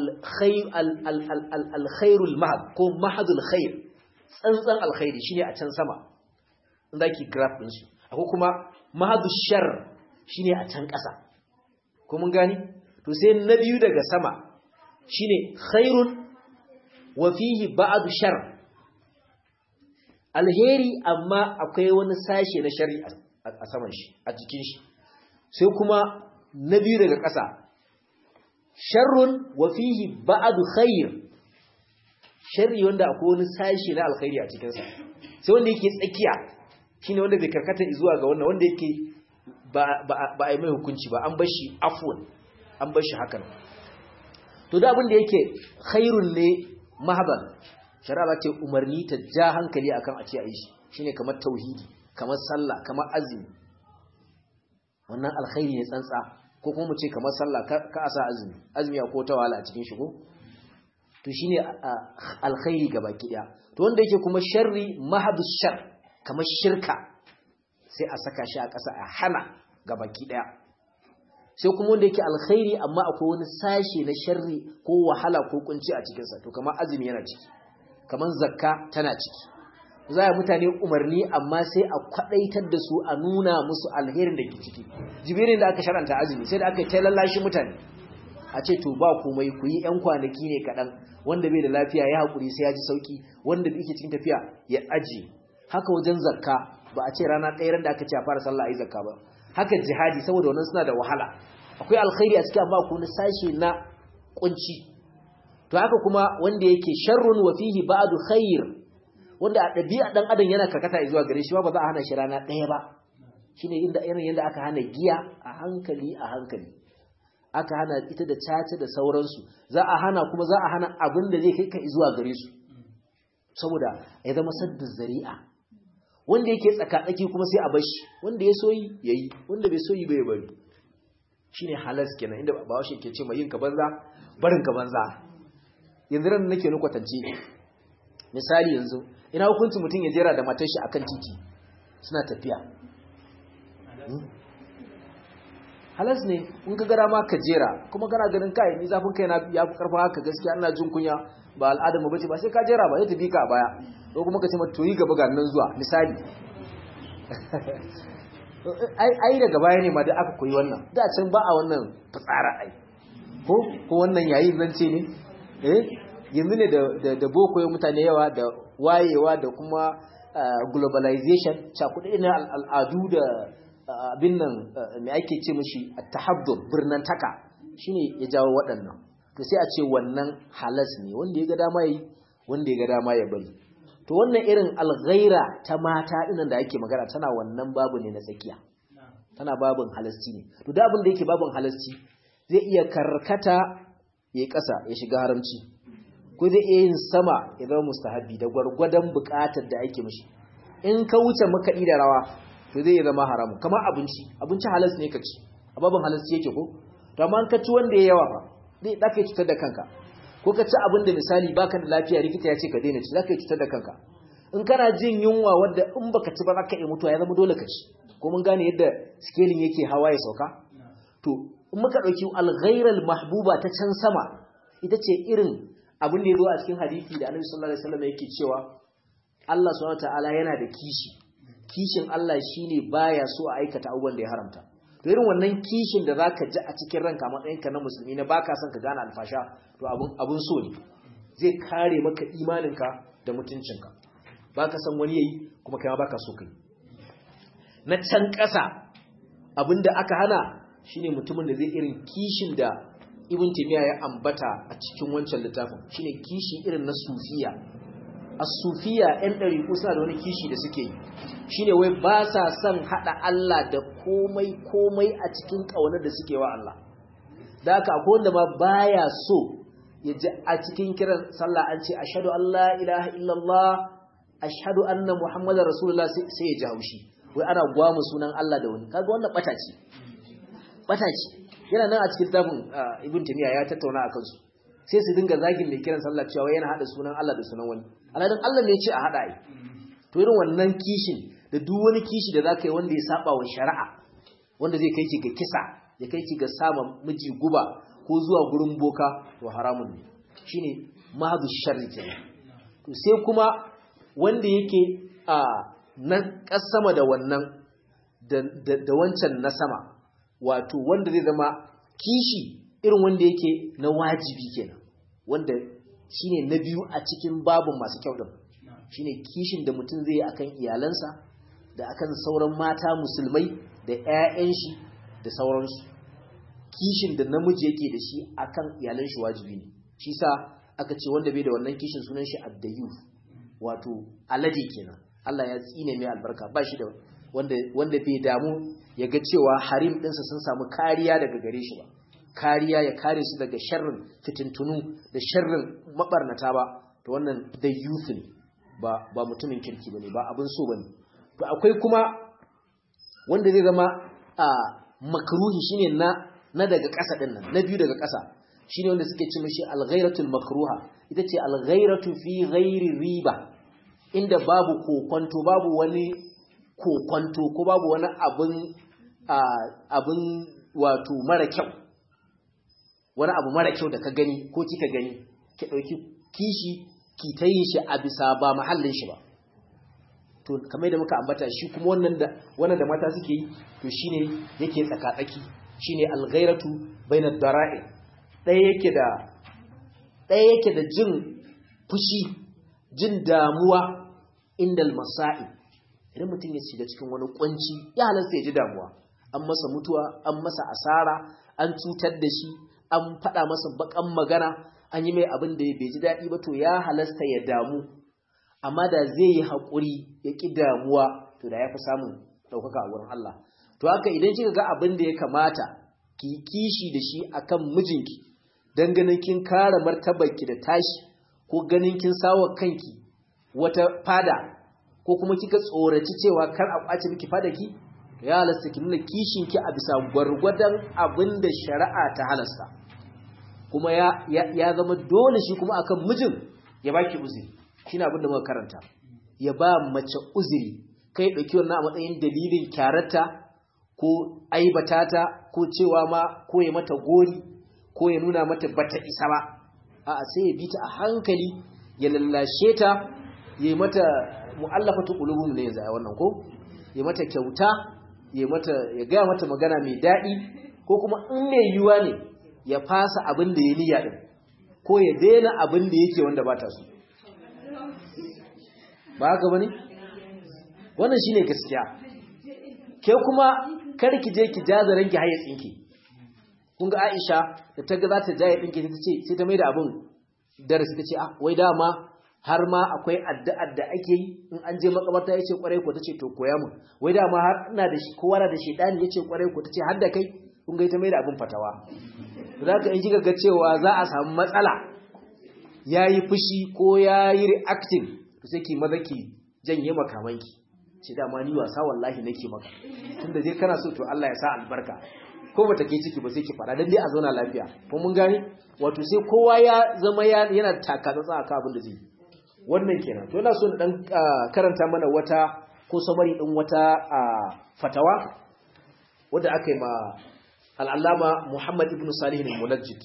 alkhairul mahad ko mahadul khair tsantsan alkhairi shine a can sama inda ki graph din su akwai kuma mahadul shar shine a can ƙasa ko mun gani to sai na biyu daga sama shine khairun wa fihi ba'd shar alheri amma akwai wani sashe na shari a saman shi a jikin shi sai kuma na biyu daga ƙasa sharrun wa fihi ba'd khair sharri wanda akwai wani sashe na alkhairi a cikin sa sai wanda yake tsakiya shine wanda bai karkata zuwa ga wannan wanda yake ba ba a yi mai hukunci ba an bar shi afwan an bar shi hakan to da abin da yake khairun ne mahaban shari'a ce umarni ta ja hankali akan a ce a yi shi shine kamar tauhidi kamar sallah kamar azumi wannan alkhairi ne tsantsa ko kuma mu ce kamar sallah ka asa azumi azumi ko ta wahala a cikin shi ko to shine alkhairi gaba daya to wanda yake kuma sharri mahadus shar kamar shirka sai a saka shi a ƙasa a hana gaba daya sai kuma wanda yake alkhairi amma akwai wani sashe na sharri ko wahala ko kunci a cikinsa to kamar azumi yana ciki kamar zakka tana ciki za a mutane umarni amma sai a kwadaitar da su a nuna musu alherin da ke ciki jibirin da aka sharanta azumi sai da aka yi lallashi mutane a ce to ba komai ku yi 'yan kwanaki ne kaɗan wanda bai da lafiya ya haƙuri sai ya ji sauƙi wanda bai ke cikin tafiya ya ajiye haka wajen zakka ba a ce rana ɗaya ran da aka ce a fara sallah a yi zakka ba haka jihadi saboda wannan suna da wahala akwai alkhairi a cikin amma ko na sashe na kunci to haka kuma wanda yake sharrun wa fihi ba'du khair wanda a ɗabi'a ɗan adam yana karkata zuwa gare shi ba ba za a hana shi rana ɗaya ba shine inda irin yadda aka hana giya a hankali a hankali aka hana ita da caca da sauransu za a hana kuma za a hana abin da zai kai ka zuwa gare su saboda ya zama sadda zari'a wanda yake tsakatsaki kuma sai a bashi wanda ya soyi yayi wanda bai soyi bai bari shine halas kenan inda ba shi ke ce mai yin ka banza barin ka banza yanzu ran nake ni kwatance misali yanzu ina hukuncin mutum ya jera da matar shi akan titi suna tafiya halas ne in ka gara ma ka jera kuma kana ganin kai ni zafin kai na ya fi karfa haka gaskiya ina jin kunya ba al'adar mu bace ba sai ka jera ba zai tafi ka a baya ko kuma ka ce mata toyi gaba ga nan zuwa misali ai ai daga baya ne ma da aka koyi wannan da can ba a wannan fitsara ai ko ko wannan yayi zance ne eh yanzu ne da da boko ya mutane yawa da wayewa da kuma globalization cakuɗe na al'adu da abin nan mai ake ce mashi tahabdur birnin taka shine ya jawo waɗannan to sai a ce wannan halas ne wanda ya ga dama yi wanda ya ga dama ya bari to wannan irin alghaira ta mata dinan da ake magana tana wannan babu ne na tsakiya tana babin halasci ne to da abin da yake babin halasci zai iya karkata ya ƙasa ya shiga haramci ko zai iya yin sama ya zama mustahabi da gwargwadon buƙatar da ake mishi in ka wuce makaɗi da rawa to zai zama haramu kamar abinci abinci halas ne ka ci a babin halasci yake ko to amma ka ci wanda ya yawa fa zai da ka cutar da kanka ko ka ci abin da misali baka da lafiya likita ya ce ka daina ci za ka yi cutar da kanka in kana jin yunwa wadda in baka ci ba za ka iya mutuwa ya zama dole ka ci ko mun gane yadda scaling yake hawa ya sauka to in muka ɗauki alghairal mahbuba ta can sama ita ce irin abin da ya zo a cikin hadisi da annabi sallallahu alaihi wasallam yake cewa Allah subhanahu wataala yana da kishi kishin Allah shine baya so a aikata abubuwan da ya haramta to irin wannan kishin da zaka ji a cikin ranka matsayin ka na musulmi na baka son ka gane alfasha to abun abun so ne zai kare maka imaninka da mutuncinka baka san wani yayi kuma kai ma baka so kai na can ƙasa abinda aka hana shine mutumin da zai irin kishin da ibn taymiya ya ambata a cikin wancan littafin shine kishi irin na sufiya as-sufiya ɗan ɗariƙu suna da wani kishi da suke yi shine wai ba sa son haɗa Allah da komai komai a cikin ƙaunar da suke wa Allah da haka akwai wanda ma baya so ya ji a cikin kiran sallah an ce ashhadu an la ilaha illallah ashhadu anna muhammadar rasulullah sai ya ji haushi wai ana gwamu sunan Allah da wani kaga wannan bata ce bata ce yana nan a cikin tafin ibn tamiya ya tattauna akan su sai su dinga zagin mai kiran sallah cewa yana hada sunan Allah da sunan wani alhalin Allah ne ya ce a hada ai to irin wannan kishin da duk wani kishi da zaka yi wanda ya saba wa shari'a wanda zai kai ki ga kisa ya kai ki ga sama miji guba ko zuwa gurin boka to haramun ne shine mahadu sharri kenan to sai kuma wanda yake a na kasama da wannan da wancan na sama wato wanda zai zama kishi irin wanda yake na wajibi kenan wanda shine na biyu a cikin babun masu kyau din shine kishin da mutum zai yi akan iyalansa da akan sauran mata musulmai da ƴaƴan shi da sauransu kishin da namiji yake da shi akan iyalan shi wajibi ne shi sa aka ce wanda bai da wannan kishin sunan shi addayu wato alade kenan Allah ya tsine mai albarka ba shi da wanda wanda bai damu ya ga cewa harim ɗinsa sun samu kariya daga gare shi ba kariya ya kare su daga sharrin fitintunu da sharrin mabarnata ba to wannan da youth ne ba ba mutumin kirki bane ba abin so bane to akwai kuma wanda zai zama a makruhi shine na na daga ƙasa din nan na biyu daga ƙasa shine wanda suke ce mishi al-ghairatul makruha ita ce al-ghairatu fi ghairi riba inda babu kokonto babu wani kokonto ko babu wani abin abin wato mara kyau wani abu mara kyau da ka gani ko kika gani ki ɗauki kishi ki ta yin shi a bisa ba mahallin shi ba to kamar da muka ambata shi kuma wannan da wannan da mata suke yi to shine yake tsakatsaki shine alghairatu bainad dara'i ɗaya yake da ɗaya yake da jin fushi jin damuwa indal masa'i idan mutum ya shiga cikin wani kunci ya halasta ya ji damuwa an masa mutuwa an masa asara an cutar da shi an faɗa masa bakan magana an yi mai abin da bai ji daɗi ba to ya halasta ya damu amma da zai yi haƙuri ya ƙi damuwa to da ya fi samun ɗaukaka a wurin Allah to haka idan kika ga abin da ya kamata ki kishi da shi akan mijinki dan ganin kin kare martabarki da tashi ko ganin kin sawa kanki wata fada ko kuma kika tsoraci cewa kar a kwace miki fada ki ya halasta ki nuna kishin ki a bisa gwargwadon abin da shari'a ta halasta kuma ya, ya, zama dole shi kuma akan mijin ya baki uzuri shine abin da muka karanta ya ba mace uzuri kai dauki wannan a matsayin dalilin kyararta ko aibatata ko cewa ma ko ya mata gori ko ya nuna mata bata isa ba a'a sai ya bi ta a hankali ya lallashe ta ya mata mu'allafatu qulubum ne yanzu a wannan ko ya mata kyauta ya mata ya ga mata magana mai dadi ko kuma in mai yuwa ne ya fasa abin da ya niyya din ko ya daina abin da yake wanda ba ta so ba haka bane wannan shine gaskiya ke kuma kar ki je ki jaza ranki haye tsinki kun ga Aisha da ta ga za ta jaye dinki ta ce sai ta mai da abin darasi ta ce ah wai dama har ma akwai addu'ar da ake yi in an je makabarta yace kwarai ko tace to koya mu wai dama har ina da shi kowa da shedani yace kwarai ko tace har da kai kun ga ita mai da abin fatawa zaka in kika ga cewa za a samu matsala yayi fushi ko yayi reacting to sai ki maza ki janye makamanki ce dama ni wasa wallahi nake maka tunda dai kana so to Allah ya sa albarka ko bata kai ciki ba sai ki fara dan dai a zauna lafiya ko mun gane wato sai kowa ya zama yana taka tsatsa akan abin da zai yi wannan kenan to ina so na dan karanta mana wata ko samari din wata fatawa wanda aka yi ma al'allama Muhammad ibn Salih al-Munajjid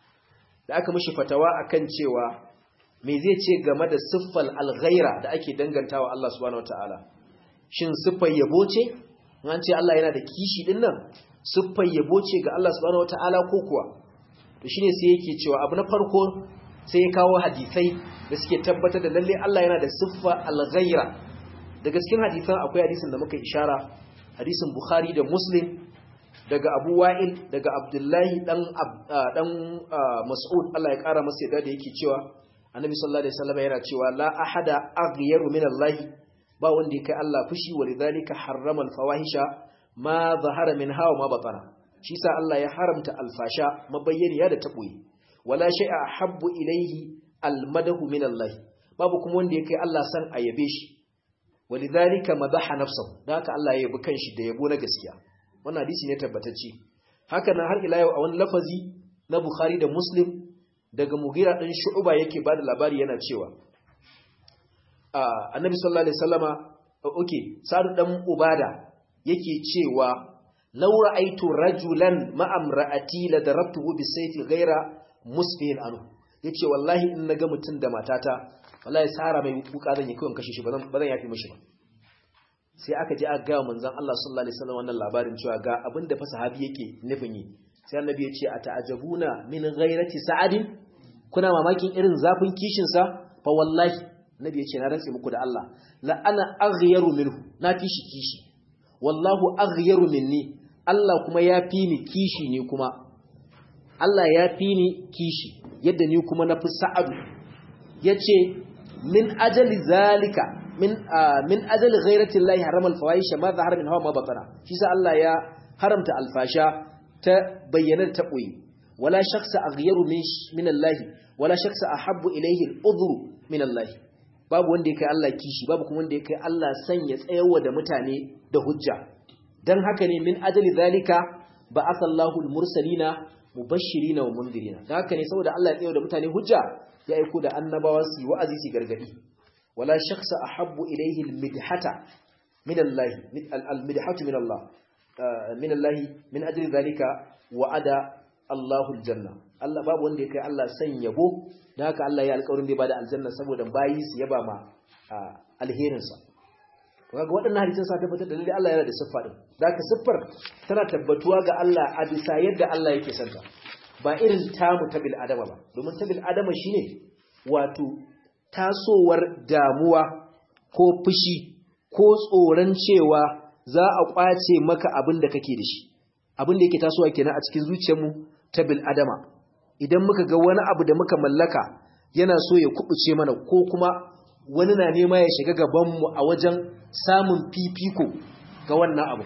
da aka mishi fatawa akan cewa me zai ce game da siffal al-ghaira da ake dangantawa Allah subhanahu wataala shin siffar yabo ce an ce Allah yana da kishi din nan siffar yabo ce ga Allah subhanahu wataala ko kuwa to shine sai yake cewa abu na farko sai ya kawo hadisai da suke tabbatar da lalle Allah yana da siffa al-ghaira daga cikin hadisan akwai hadisin da muka ishara hadisin Bukhari da Muslim daga Abu Wa'il daga Abdullahi dan dan Mas'ud Allah ya kara masa yadda da yake cewa Annabi sallallahu alaihi wasallam yana cewa la ahada aghyaru min Allah ba wanda ya kai Allah fushi walidhalika harrama al-fawahisha ma zahara minha wa ma batana shi sa Allah ya haramta alfasha mabayyaniya da taboyi wala shay'a habbu ilayhi almadahu min Allah babu kuma wanda yake Allah san a yabe shi walidhalika madaha nafsuhu dan haka Allah ya yabi kanshi da yabo na gaskiya wannan hadisi ne tabbatacce haka nan har ila yau a wani lafazi na Bukhari da Muslim daga Mughira din Shu'ba yake bada labari yana cewa Annabi sallallahu alaihi wasallama okay Sa'd dan Ubada yake cewa law ra'aytu rajulan ma'amra'ati la darabtuhu bisayfi ghaira musbihin anhu yace wallahi in naga mutun da matata wallahi sara mai kuka zan yi kawai kashe shi bazan bazan yafi mishi ba sai aka je aka ga manzon Allah sallallahu alaihi wasallam wannan labarin cewa ga abinda fa sahabi yake nufin yi sai annabi ya ce ata'ajabuna min ghairati sa'adin kuna mamakin irin zafin kishin sa fa wallahi nabi yace na rantsi muku da Allah la ana aghyaru minhu na kishi kishi wallahu aghyaru minni Allah kuma ya fi ni kishi ne kuma Allah ya fi ni kishi yadda ni kuma na fi sa'adu yace min ajali zalika min min ajali ghairati llahi harama alfawahisha ma zahara min hawa ma batana shi sa Allah ya haramta alfasha ta bayyana ta boye wala shakhsa aghyaru min min Allah wala shakhsa ahabbu ilayhi al-udhru min Allah babu wanda yake Allah kishi babu kuma wanda yake Allah sanya tsayawa da mutane da hujja dan haka ne min ajali zalika ba'atha Allahu al-mursalina mubashirina wa mundirina dan haka ne saboda Allah ya tsayawa da mutane hujja ya aiko da annabawa su wa'azi su gargadi wala shakhsa ahabbu ilayhi al-midhata min Allah al-midhatu min Allah min Allah min ajli zalika wa'ada Allahu al-janna Allah babu wanda ya kai Allah san yabo dan haka Allah ya alƙawarin da ya bada aljanna saboda bayi su yaba ma alherin sa kaga waɗannan hadisan sa tabbatar da lalle Allah yana da siffa din zaka siffar tana tabbatuwa ga Allah a bisa yadda Allah yake santa ba irin tamu ta bil adama ba domin ta bil adama shine wato tasowar damuwa ko fushi ko tsoron cewa za a kwace maka abin da kake da shi abin da yake tasowa kenan a cikin zuciyarmu ta bil adama idan muka ga wani abu da muka mallaka yana so ya kubuce mana ko kuma wani na nema ya shiga gabanmu a wajen samun fifiko ga wannan abu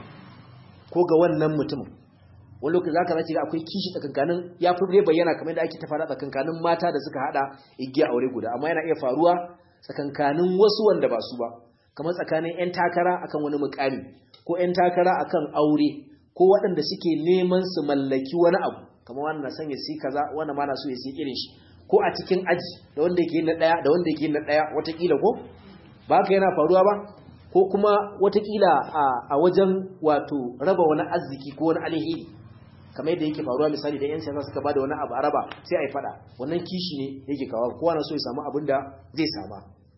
ko ga wannan mutumin wani lokaci zaka zaci ga akwai kishi tsakankanin ya fi bayyana kamar da ake ta fara tsakankanin mata da suka hada igiya aure guda amma yana iya faruwa tsakankanin wasu wanda ba su ba kamar tsakanin yan takara akan wani mukami ko yan takara akan aure ko waɗanda suke neman su mallaki wani abu kamar wannan san ya si kaza wannan ma na so ya si irin shi ko a cikin aji da wanda yake na daya da wanda yake na daya watakila ko ba ka yana faruwa ba ko kuma watakila a wajen wato raba wani arziki ko wani alheri kamar yadda yake faruwa misali da 'yan siyasa suka bada wani abu araba sai a yi fada wannan kishi ne yake kawo kowa na so ya samu abin da zai sama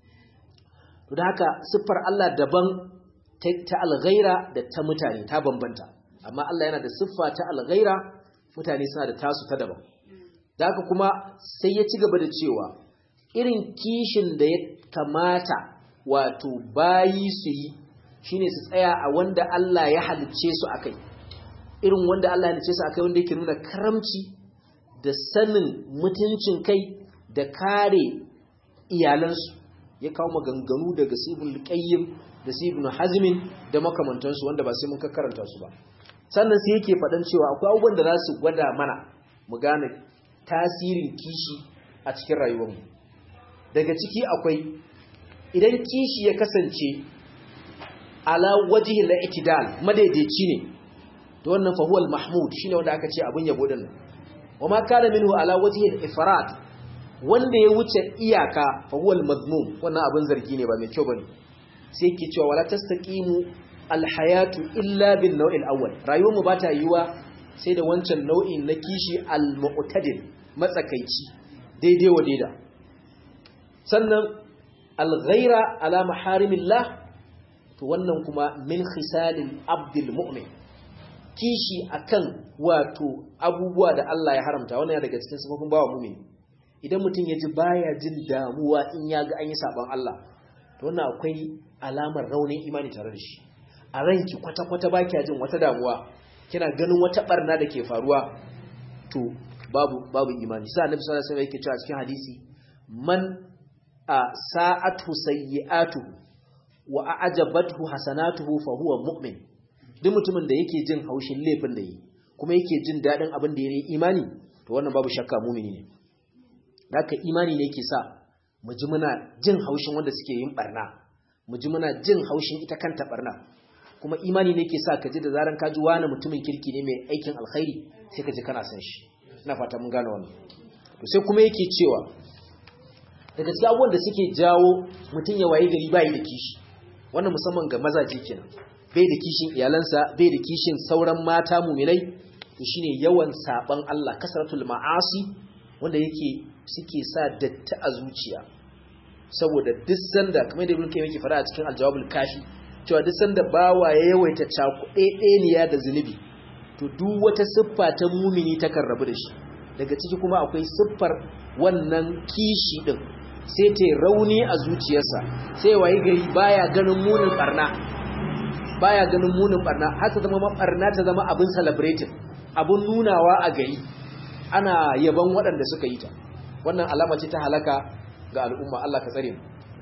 to da haka siffar Allah daban ta alghaira da ta mutane ta bambanta amma Allah yana da siffa ta alghaira mutane suna da tasu ta daban da haka kuma sai ya ci gaba da cewa irin kishin da ya kamata wato bayi su yi shine su tsaya a wanda Allah ya halicce su akai irin wanda Allah ya halicce su akai wanda yake nuna karamci da sanin mutuncin kai da kare iyalansu ya kawo maganganu daga sibul qayyim da sibul hazmin da makamantansu wanda ba sai mun karanta su ba sannan sai yake faɗan cewa akwai abubuwan da za su gwada mana mu gane tasirin kishi a cikin rayuwarmu daga ciki akwai idan kishi ya kasance ala wajihi la itidal madaidaici ne to wannan fa huwa mahmud shine wanda aka ce abun yabo din wa ma kana minhu ala wajihi al-ifrat wanda ya wuce iyaka fa huwa al-mazmum wannan abun zargi ne ba mai kyau bane sai yake cewa wala tastaqimu al-hayatu illa bin naw'il awwal rayuwar mu bata yiwa sai da wancan nau'in na kishi al-mu'tadil matsakaici daidai wa daida sannan al-ghaira ala maharimillah to wannan kuma min khisalil abdil mu'min kishi akan wato abubuwa da Allah ya haramta wannan daga cikin sifofin bawa mu'min idan mutum ya ji baya jin damuwa in ya ga an yi saban Allah to wannan akwai alamar raunin imani tare da shi a ranki kwata-kwata ba kya jin wata damuwa kina ganin wata barna da ke faruwa to babu babu imani sai annabi sallallahu alaihi wasallam yake cewa cikin hadisi man a sa'atu sayyi'atuhu wa a'jabathu hasanatuhu fa huwa mu'min duk mutumin da yake jin haushin laifin da yi kuma yake jin dadin abin da yake imani to wannan babu shakka mu'mini ne haka imani ne yake sa mu ji muna jin haushin wanda suke yin barna mu ji muna jin haushin ita kanta barna kuma imani ne yake sa ka ji da zaran ka ji wani mutumin kirki ne mai aikin alkhairi sai ka ji kana san shi ina fata mun gane wannan to sai kuma yake cewa daga cikin abubuwan da suke jawo mutum ya waye gari bai da kishi wannan musamman ga mazaje kenan bai da kishin iyalansa bai da kishin sauran mata muminai to shine yawan saban Allah kasratul ma'asi wanda yake suke sa datti a zuciya saboda duk sanda kamar da Ibn Kayyim yake fara a cikin Al-Jawabul Kafi cewa duk sanda bawa ya yawaita cakuɗeɗeniya da zunubi to duk wata siffa ta mumini ta rabu da shi daga ciki kuma akwai siffar wannan kishi din sai ta rauni a zuciyarsa sai wayi gari baya ganin munin barna baya ganin munin barna har ta zama barna ta zama abin celebrating abin nunawa a gari ana yaban waɗanda suka yi ta wannan alama ce ta halaka ga al'umma Allah ka tsare mu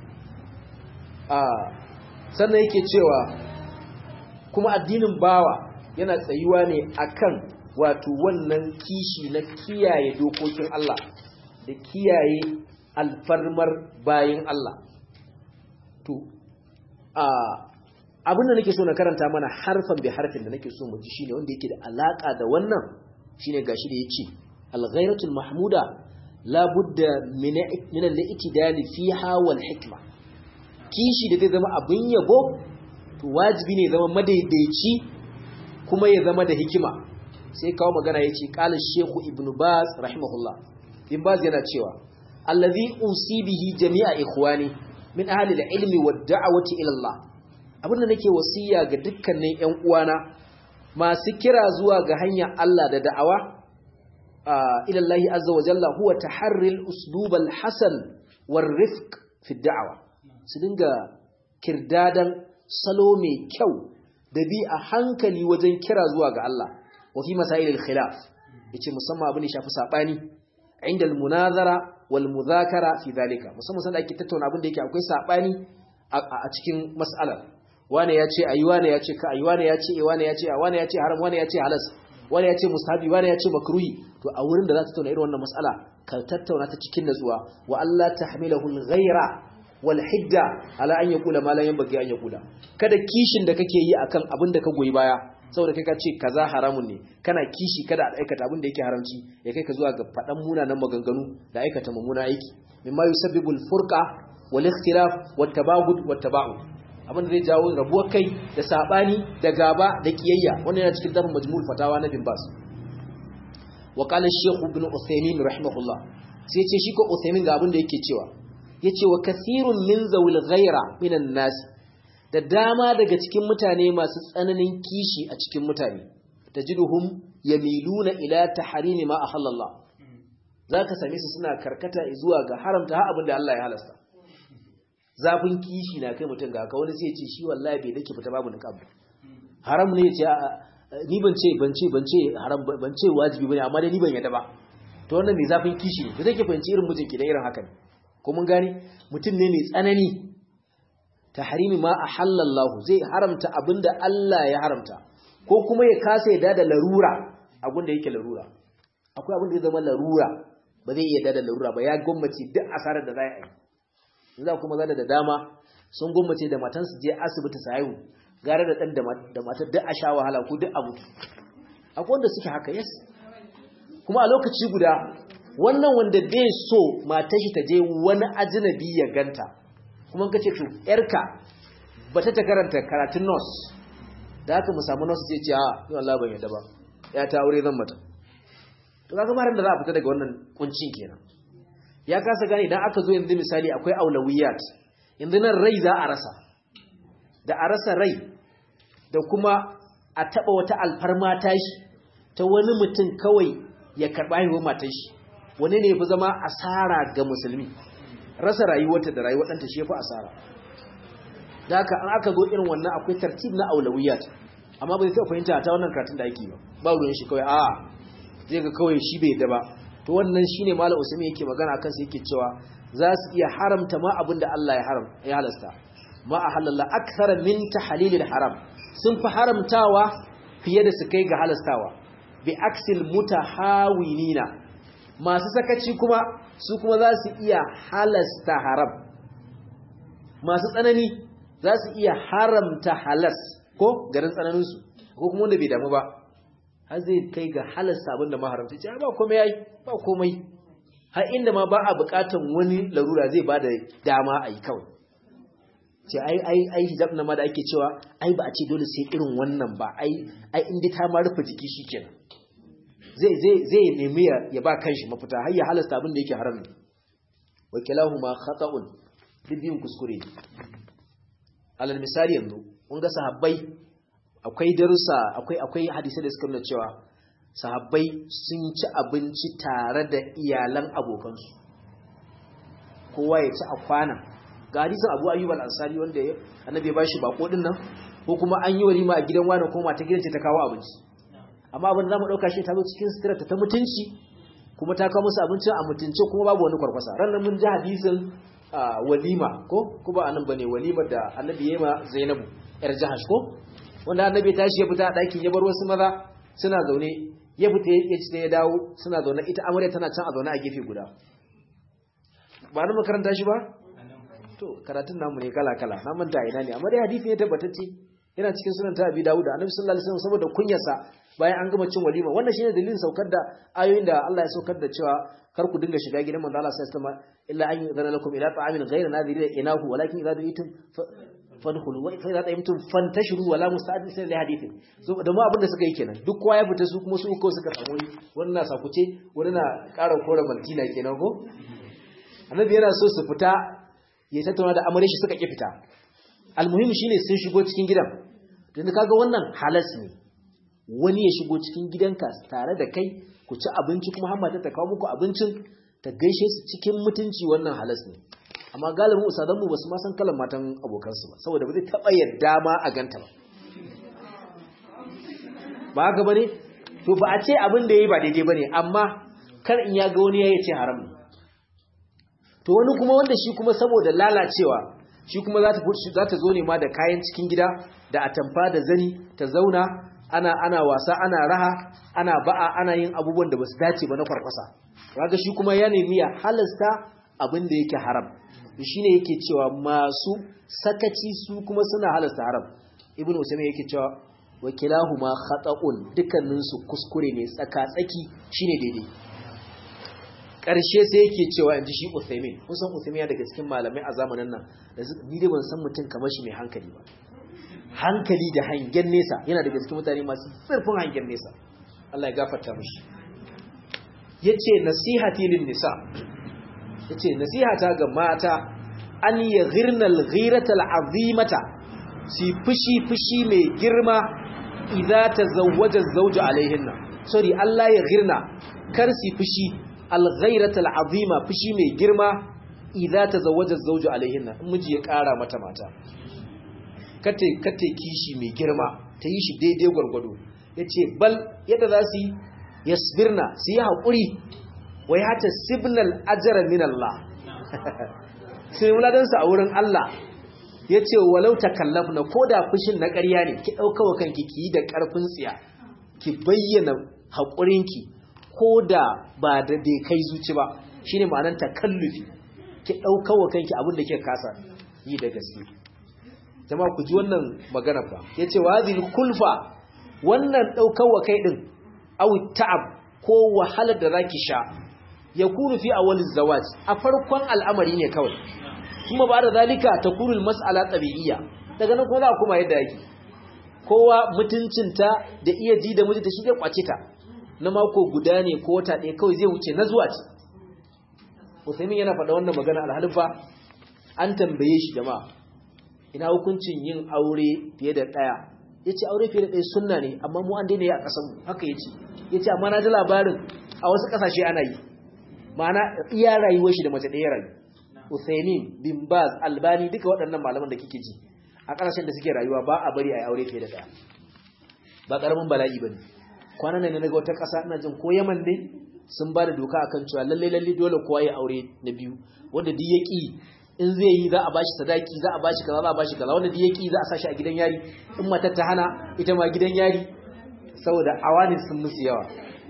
a sannan yake cewa kuma addinin bawa yana tsayuwa ne akan wato wannan kishi na kiyaye dokokin Allah da kiyaye alfarmar bayin Allah to a abin da nake so na karanta mana harfan bi harfin da nake so mu ji shine wanda yake da alaka da wannan shine gashi da yace al-ghairatul mahmuda la budda min min al-i'tidal fiha wal hikma kishi da zai zama abin yabo to wajibi ne zama madaidaici kuma ya zama da hikima sai kawo magana yace qala shaykhu ibn baz rahimahullah ibn baz yana cewa allazi usi bihi jami'a ikhwani min ahli al-ilmi wad-da'wati ila Allah abinda nake wasiya ga dukkanin ƴan uwana masu kira zuwa ga hanyar Allah da da'awa ila Allah azza wa jalla huwa taharri al-uslub al-hasan war-rifq fi ad-da'wa su dinga kirdadan salo mai kyau da bi a hankali wajen kira zuwa ga Allah wa fi masail al-khilaf yace musamman abin da shafi sabani inda al-munazara wal mudhakara fi zalika musamman sanda ake tattauna abin da yake akwai sabani a cikin mas'alar wane ya ce ayi wane ya ce ka ayi wane ya ce eh wane ya ce a wane ya ce haram wane ya ce halas wane ya ce mustahabi wane ya ce makruhi to a wurin da za ta tattauna irin wannan mas'ala ka tattauna ta cikin natsuwa wa Allah tahmilahu al-ghayra wal hidda ala an yaqula ma la yanbaghi an yaqula kada kishin da kake yi akan abin da ka goyi baya saboda kai ka ce kaza haramun ne kana kishi kada a aikata abin da yake haramci ya kai ka zuwa ga faɗan munanan maganganu da aikata mummuna aiki mimma yusabbibul furqa wal ikhtilaf wat tabagud wat taba'ud abin da zai jawo rabuwar kai da sabani da gaba da kiyayya wannan yana cikin dafin majmu'ul fatawa na bin bas wa qala shaykh ibn uthaymin rahimahullah sai ce shi ko uthaymin ga abin da yake cewa yace wa kathirun min zawil ghaira minan nas da dama daga cikin mutane masu tsananin kishi a cikin mutane tajiduhum yamiluna ila tahrimi ma ahallallah zaka same su suna karkata zuwa ga haramta har abin da Allah ya halasta zafin kishi na kai mutum ga ka wani sai ya ce shi wallahi bai dake fita babu niqab haram ne ya ce ni ban ce ban ce ban ce haram ban ce wajibi bane amma dai ni ban yadda ba to wannan mai zafin kishi ne zai ke fahimci irin mutum ke da irin haka ne ko mun gane mutum ne mai tsanani tahrimi ma ahallallahu zai haramta abinda Allah ya haramta ko kuma ya kasa yadda da larura abinda yake larura akwai abinda ya zama larura ba zai yadda da larura ba ya gwammace duk asarar da za a yi za kuma zada da dama sun gwammace da matan su je asibiti su haihu gara da dan da matar duk a sha wahala ko duk a mutu akwai wanda suke haka yes kuma a lokaci guda wannan wanda bai so matar shi ta je wani ajinabi ya ganta kuma kace to yarka bata ta karanta karatun nurse da haka mu samu nurse sai ce a ni wallahi ban yadda ba ya ta aure zan mata to kaga maran da za a fita daga wannan kuncin kenan ya kasa gane idan aka zo yanzu misali akwai aulawiyat yanzu nan rai za a rasa da a rasa rai da kuma a taba wata alfarma tashi ta wani mutum kawai ya karba haihuwar matar shi wani ne fi zama asara ga musulmi rasa rayuwarta da rayuwar ɗanta shi ya fi asara da haka an aka zo irin wannan akwai tartib na aulawiyat amma bai taɓa fahimta ta wannan karatun da ake ba ba ruwan shi kawai a zai ga kawai shi bai da ba to wannan shine malam usman yake magana akan sai yake cewa za su iya haramta ma abin da Allah ya haram ya halasta ma ahallalla akthara min tahlilil haram sun fi haramtawa fiye da su kai ga halastawa bi aksil mutahawinina masu sakaci kuma su kuma za su iya halasta haram masu tsanani za su iya haramta halas ko garin tsananinsu ko kuma wanda bai damu ba har zai kai ga halasta abinda maharamta ce ba komai yayi ba komai har inda ma ba a bukatan wani larura zai bada dama a yi kawai ce ai ai ai hijab na ma da ake cewa ai ba a ce dole sai irin wannan ba ai ai inda ta ma rufe jiki shikenan zai zai zai nemi ya ba kanshi mafita har ya halasta abin da yake haram ne wa kilahuma khata'un bibin kuskure ne alal misali yanzu kun ga sahabbai akwai darussa akwai akwai hadisi da suka nuna cewa sahabbai sun ci abinci tare da iyalan abokansu kowa ya ci a kwana ga hadisin Abu Ayyub al-Ansari wanda annabi ya bashi bako din nan ko kuma an yi walima a gidan wani ko mata gidan ce ta kawo abinci amma abin da zamu dauka shi ta zo cikin sitira ta mutunci kuma ta kawo musu abincin a mutunce kuma babu wani kwarkwasa ranar mun ji hadisin walima ko kuma anan bane walimar da annabi ya yi ma Zainabu yar Jahash ko wanda annabi ya tashi ya fita a ɗakin ya bar wasu maza suna zaune ya fita ya ci ya dawo suna zaune ita amarya tana can a zaune a gefe guda ba na makaranta shi ba to karatun namu ne kala kala na manta ina ne amma dai hadisi ne tabbatacce yana cikin sunan ta abi dawud annabi sallallahu alaihi wasallam saboda kunyarsa bayan an gama cin walima wannan shine dalilin saukar da ayoyin da Allah ya saukar da cewa kar ku dinga shiga gidan manzo Allah sallallahu alaihi wasallam illa an yuzana lakum ila ta'amin ghayra nadhiri inahu walakin idza du'itum fadkhulu wa fa idza ta'imtum fantashiru wala musta'disin li hadithin so da mu abin da suka yi kenan duk kowa ya fita su kuma su uku suka samu wani na sakuce wani na ƙara kore maltina kenan ko annabi yana so su fita ya tattauna da amare shi suka ki fita almuhim shine sun shigo cikin gidan dan kaga wannan halas ne wani ya shigo cikin gidanka tare da kai ku ci abinci kuma hamma ta kawo muku abincin ta gaishe su cikin mutunci wannan halas ne amma galibin usadan mu basu ma san kalan matan abokansu ba saboda ba zai taba yadda ma a ganta ba ba haka bane to ba a ce abin da yayi ba daidai bane amma kar in ya ga wani ya ce haram ne to wani kuma wanda shi kuma saboda lalacewa shi kuma za ta za ta zo ne ma da kayan cikin gida da atamfa da zani ta zauna ana ana wasa ana raha ana ba'a ana yin abubuwan da basu dace ba na kwarkwasa kaga shi kuma ya nemi ya halasta abin da yake haram shine yake cewa masu sakaci su kuma suna halasta haram ibnu usaymin yake cewa wakilahuma khata'un dukkanin su kuskure ne tsaka tsaki shine daidai karshe sai yake cewa inji shi usaymin kusan usaymin ya daga cikin malamai a zamanin nan da ni dai ban san mutum kamar shi mai hankali ba hankali da hangen nesa yana daga cikin mutane masu zurfin hangen nesa Allah ya gafarta mishi yace nasihati lin nisa yace nasihata ga mata an yaghirna al-ghirata al-azimata si fushi fushi mai girma idza tazawwaja az-zawju alaihinna sorry Allah ya ghirna kar si fushi al-ghirata al-azima fushi mai girma idza tazawwaja az-zawju alaihinna in miji ya kara mata mata kate kate kishi mai girma ta yi shi daidai gwargwado yace bal yadda za su yi yasbirna su yi haƙuri wai hata signal ajara min Allah sai muladansa a wurin Allah ya ce walau takallafna ko da fushin na ƙarya ne ki ɗauka wa kanki ki yi da ƙarfin tsiya ki bayyana haƙurinki ko da ba da dai kai zuci ba shine ma'anar takallufi ki ɗauka wa kanki abin da ke kasa yi da gaske jama'a ku ji wannan magana fa yace wa hadhihi kulfa wannan ɗaukar wa kai din aw ta'ab ko wahalar da zaki sha yakunu fi awwaliz zawaj a farkon al'amari ne kawai kuma ba da zalika takunu mas'ala tabi'iyya daga nan kuma za kuma yadda yake kowa mutuncinta da iya ji da mijinta shi zai kwace ta na mako guda ne ko wata ɗaya kawai zai wuce na zuwa ce Usaimin yana faɗa wannan magana alhalin fa an tambaye shi jama'a ina hukuncin yin aure fiye da ɗaya ya ce aure fiye da ɗaya sunna ne amma mu an daina yi a ƙasanmu haka ya ce ya ce amma na ji labarin a wasu ƙasashe ana yi ma'ana iya rayuwar shi da mace ɗaya rayu Usaimin bin Baz Albani duka waɗannan malaman da kike ji a ƙasashen da suke rayuwa ba a bari a yi aure fiye da ɗaya ba ƙaramin bala'i ba ne kwanan nan na ga wata ƙasa ina jin ko Yaman ne sun ba da doka akan cewa lalle lalle dole kowa ya aure na biyu wanda duk ya ƙi in zai yi za a bashi sadaki za a bashi kaza za a bashi kaza wanda duk ya ƙi za a sashi a gidan yari in matar ta hana ita ma gidan yari saboda awani sun musu yawa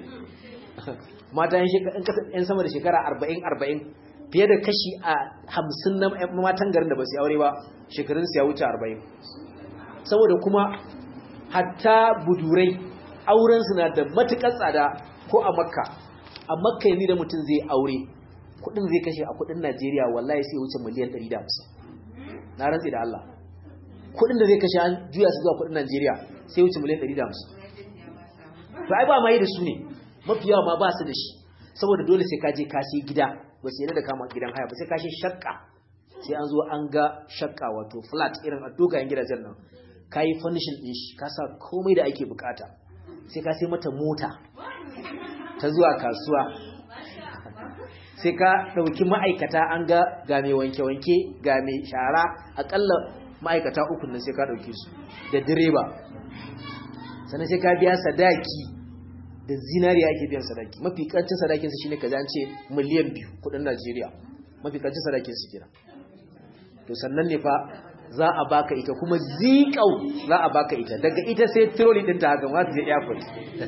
mata yan sama da shekara arba'in arba'in fiye da kashi a hamsin na matan garin da ba su aure ba shekarun su ya wuce arba'in saboda kuma hatta budurai aurensu na da matuƙar tsada ko a makka a makka yanzu da mutum zai aure kudin zai kashe a kudin najeriya wallahi sai wuce miliyan 150 na rantsi da allah kudin da zai kashe an juya su zuwa kudin najeriya sai wuce miliyan 150 to ai ba ma yi da su ne mafi yawa ma ba su da shi saboda dole sai ka je ka sai gida ba sai da kama gidan haya ba sai ka sai shakka sai an zo an ga shakka wato flat irin a dogayen gidajen nan ka yi furnishin ɗin shi ka sa komai da ake bukata sai ka sai mata mota ta zuwa kasuwa sai ka ɗauki ma'aikata an ga ga mai wanke-wanke ga mai shara aƙalla ma'aikata uku nan sai ka ɗauki su da direba sannan sai ka biya sadaki da zinariya ake biyan sadaki mafi ƙarancin sadakinsu shine ka ce miliyan biyu kudin najeriya mafi ƙarancin sadakinsu kira to sannan ne fa za a baka ita kuma zikau za a baka ita daga ita sai troli ɗinta haka ma ta je airport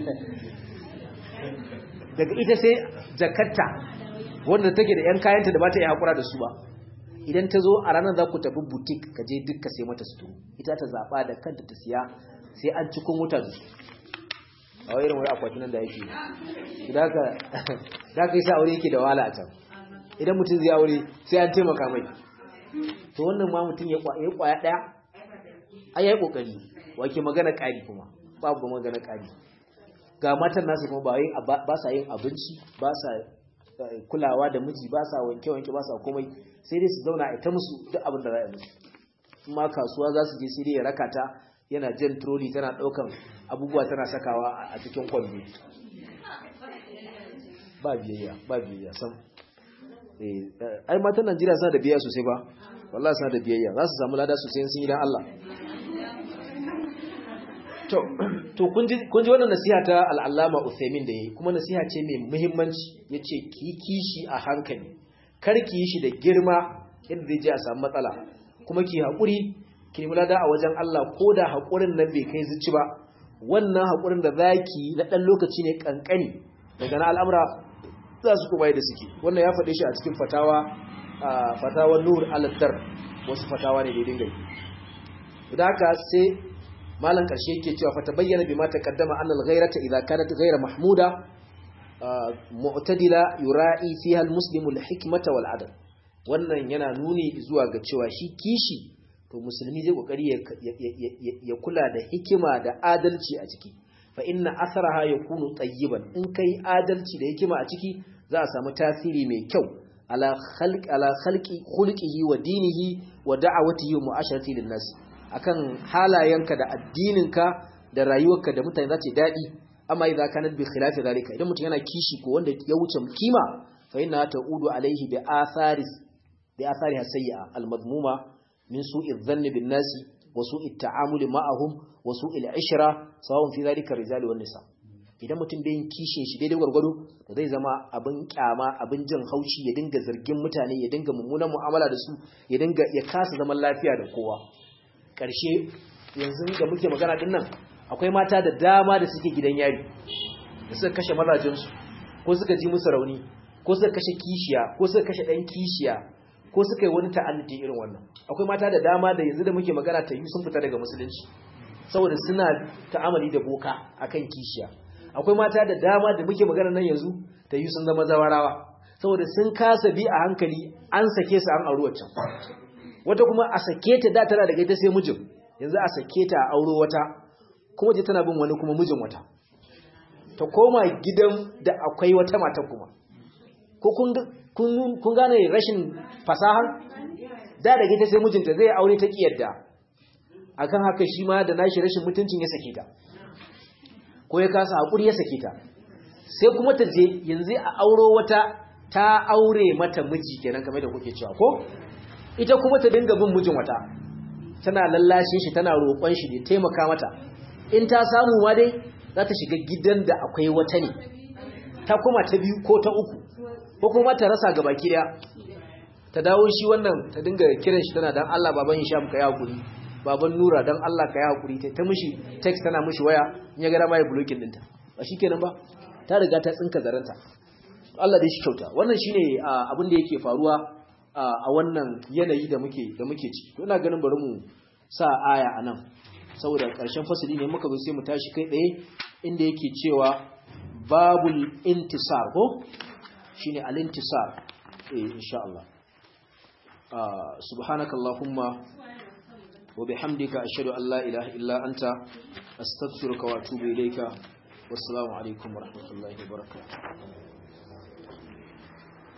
daga ita sai jakarta wanda take da yan kayanta da ba ta yi hakura da su ba idan ta zo a ranar za ku tafi butik ka je duk ka sai mata suto ita ta zaɓa da kanta ta siya sai an cikin wuta da su a wani irin wani akwatin nan da yake da ka yi sa aure yake da wahala a can idan mutum zai aure sai an taimaka mai to wannan ma mutum ya kwaya ɗaya a ya yi ƙoƙari wake magana ƙari kuma babu magana ƙari ga matan nasu kuma ba sa yin abinci ba sa kulawa da miji ba sa wanke-wanke ba sa komai sai dai su zauna a ita musu duk abin da za a musu kuma kasuwa za su je sai dai ya raka ta yana jan troli tana ɗaukan abubuwa tana sakawa a cikin kwallo ba biyayya ba biyayya sam ai matan Najeriya suna da biyayya sosai ba wallahi suna da biyayya za su samu lada sosai sun yi dan Allah to to kun ji kun ji wannan nasiha ta al-Allama Uthaymeen da yayi kuma nasiha ce mai muhimmanci yace ki kishi a hankali kar ki yi shi da girma yadda zai je a samu matsala kuma ki hakuri ki nemi lada a wajen Allah ko da hakurin nan bai kai zuci ba wannan hakurin da zaki na dan lokaci ne kankani daga na al'amura za su kuma da suke wannan ya faɗe shi a cikin fatawa fatawar nur aladdar wasu fatawa ne da dinga yi da haka sai malan karshe yake cewa fata bayyana bi ma taqaddama annal ghayrata idza kanat ghayra mahmuda mu'tadila yura'i fiha almuslimu alhikmata wal adl wannan yana nuni zuwa ga cewa shi kishi to musulmi zai kokari ya kula da hikima da adalci a ciki fa inna atharaha yakunu tayyiban in kai adalci da hikima a ciki za a samu tasiri mai kyau ala khalqi ala khalqi khulqihi wa dinihi wa da'awatihi wa mu'asharati lin nas akan halayenka da addininka da rayuwarka da mutane za ta dadi amma idza kanat bi khilafi zalika idan mutum yana kishi ko wanda ya wuce kima fa inna ta'udu alaihi bi atharis bi athariha sayyi'a al madmuma min su'i dhanni bin nas wa su'i ta'amuli ma'ahum wa su'i al ishra sawun fi zalika rijali wan nisa idan mutum bai yin kishin shi daidai gwargwado to zai zama abin kyama abin jin haushi ya dinga zargin mutane ya dinga mummunan mu'amala da su ya dinga ya kasa zaman lafiya da kowa ƙarshe yanzu da muke magana din nan akwai mata da dama da suke gidan yari da suka kashe mazajensu ko suka ji musu rauni ko suka kashe kishiya ko suka kashe ɗan kishiya ko suka yi wani ta'alliti irin wannan akwai mata da dama da yanzu da muke magana ta yi sun fita daga musulunci saboda suna ta'amali da boka akan kishiya akwai mata da dama da muke magana nan yanzu ta yi sun zama zawarawa saboda sun kasa bi a hankali an sake su an auri waccan wata kuma a sake ta da tana daga ita sai mijin yanzu a sake ta a auro wata kuma je tana bin wani kuma mijin wata ta koma gidan da akwai wata mata kuma ko kun gane rashin fasahar da daga ita sai mijinta zai aure ta kiyarda akan haka shi ma da nashi rashin mutuncin ya sake ta ko ya kasa haƙuri ya sake ta sai kuma ta je yanzu a auro wata ta aure mata miji kenan kamar da kuke cewa ko ita kuma ta dinga bin mijin wata tana lallashe shi tana roƙon shi ne taimaka mata in ta samu ma dai za ta shiga gidan da akwai wata ne ta kuma ta biyu ko ta uku ko kuma ta rasa gaba ki daya ta dawo shi wannan ta dinga kiran shi tana dan Allah baban Hisham ka ya hakuri baban Nura dan Allah ka ya hakuri ta mishi text tana mishi waya in ya ga dama ya blocking dinta ba shikenan ba ta riga ta tsinka zaranta Allah dai shi kyauta wannan shine abin da yake faruwa a wannan yanayi da muke da muke ciki to ina ganin bari mu sa aya anan saboda ƙarshen fasali ne muka zo sai mu tashi kai tsaye inda yake cewa babul intisar ko shine al-intisar eh insha Allah subhanakallahumma wa bihamdika ashhadu an la ilaha illa anta astaghfiruka wa atubu ilayka wassalamu alaikum wa rahmatullahi wa barakatuh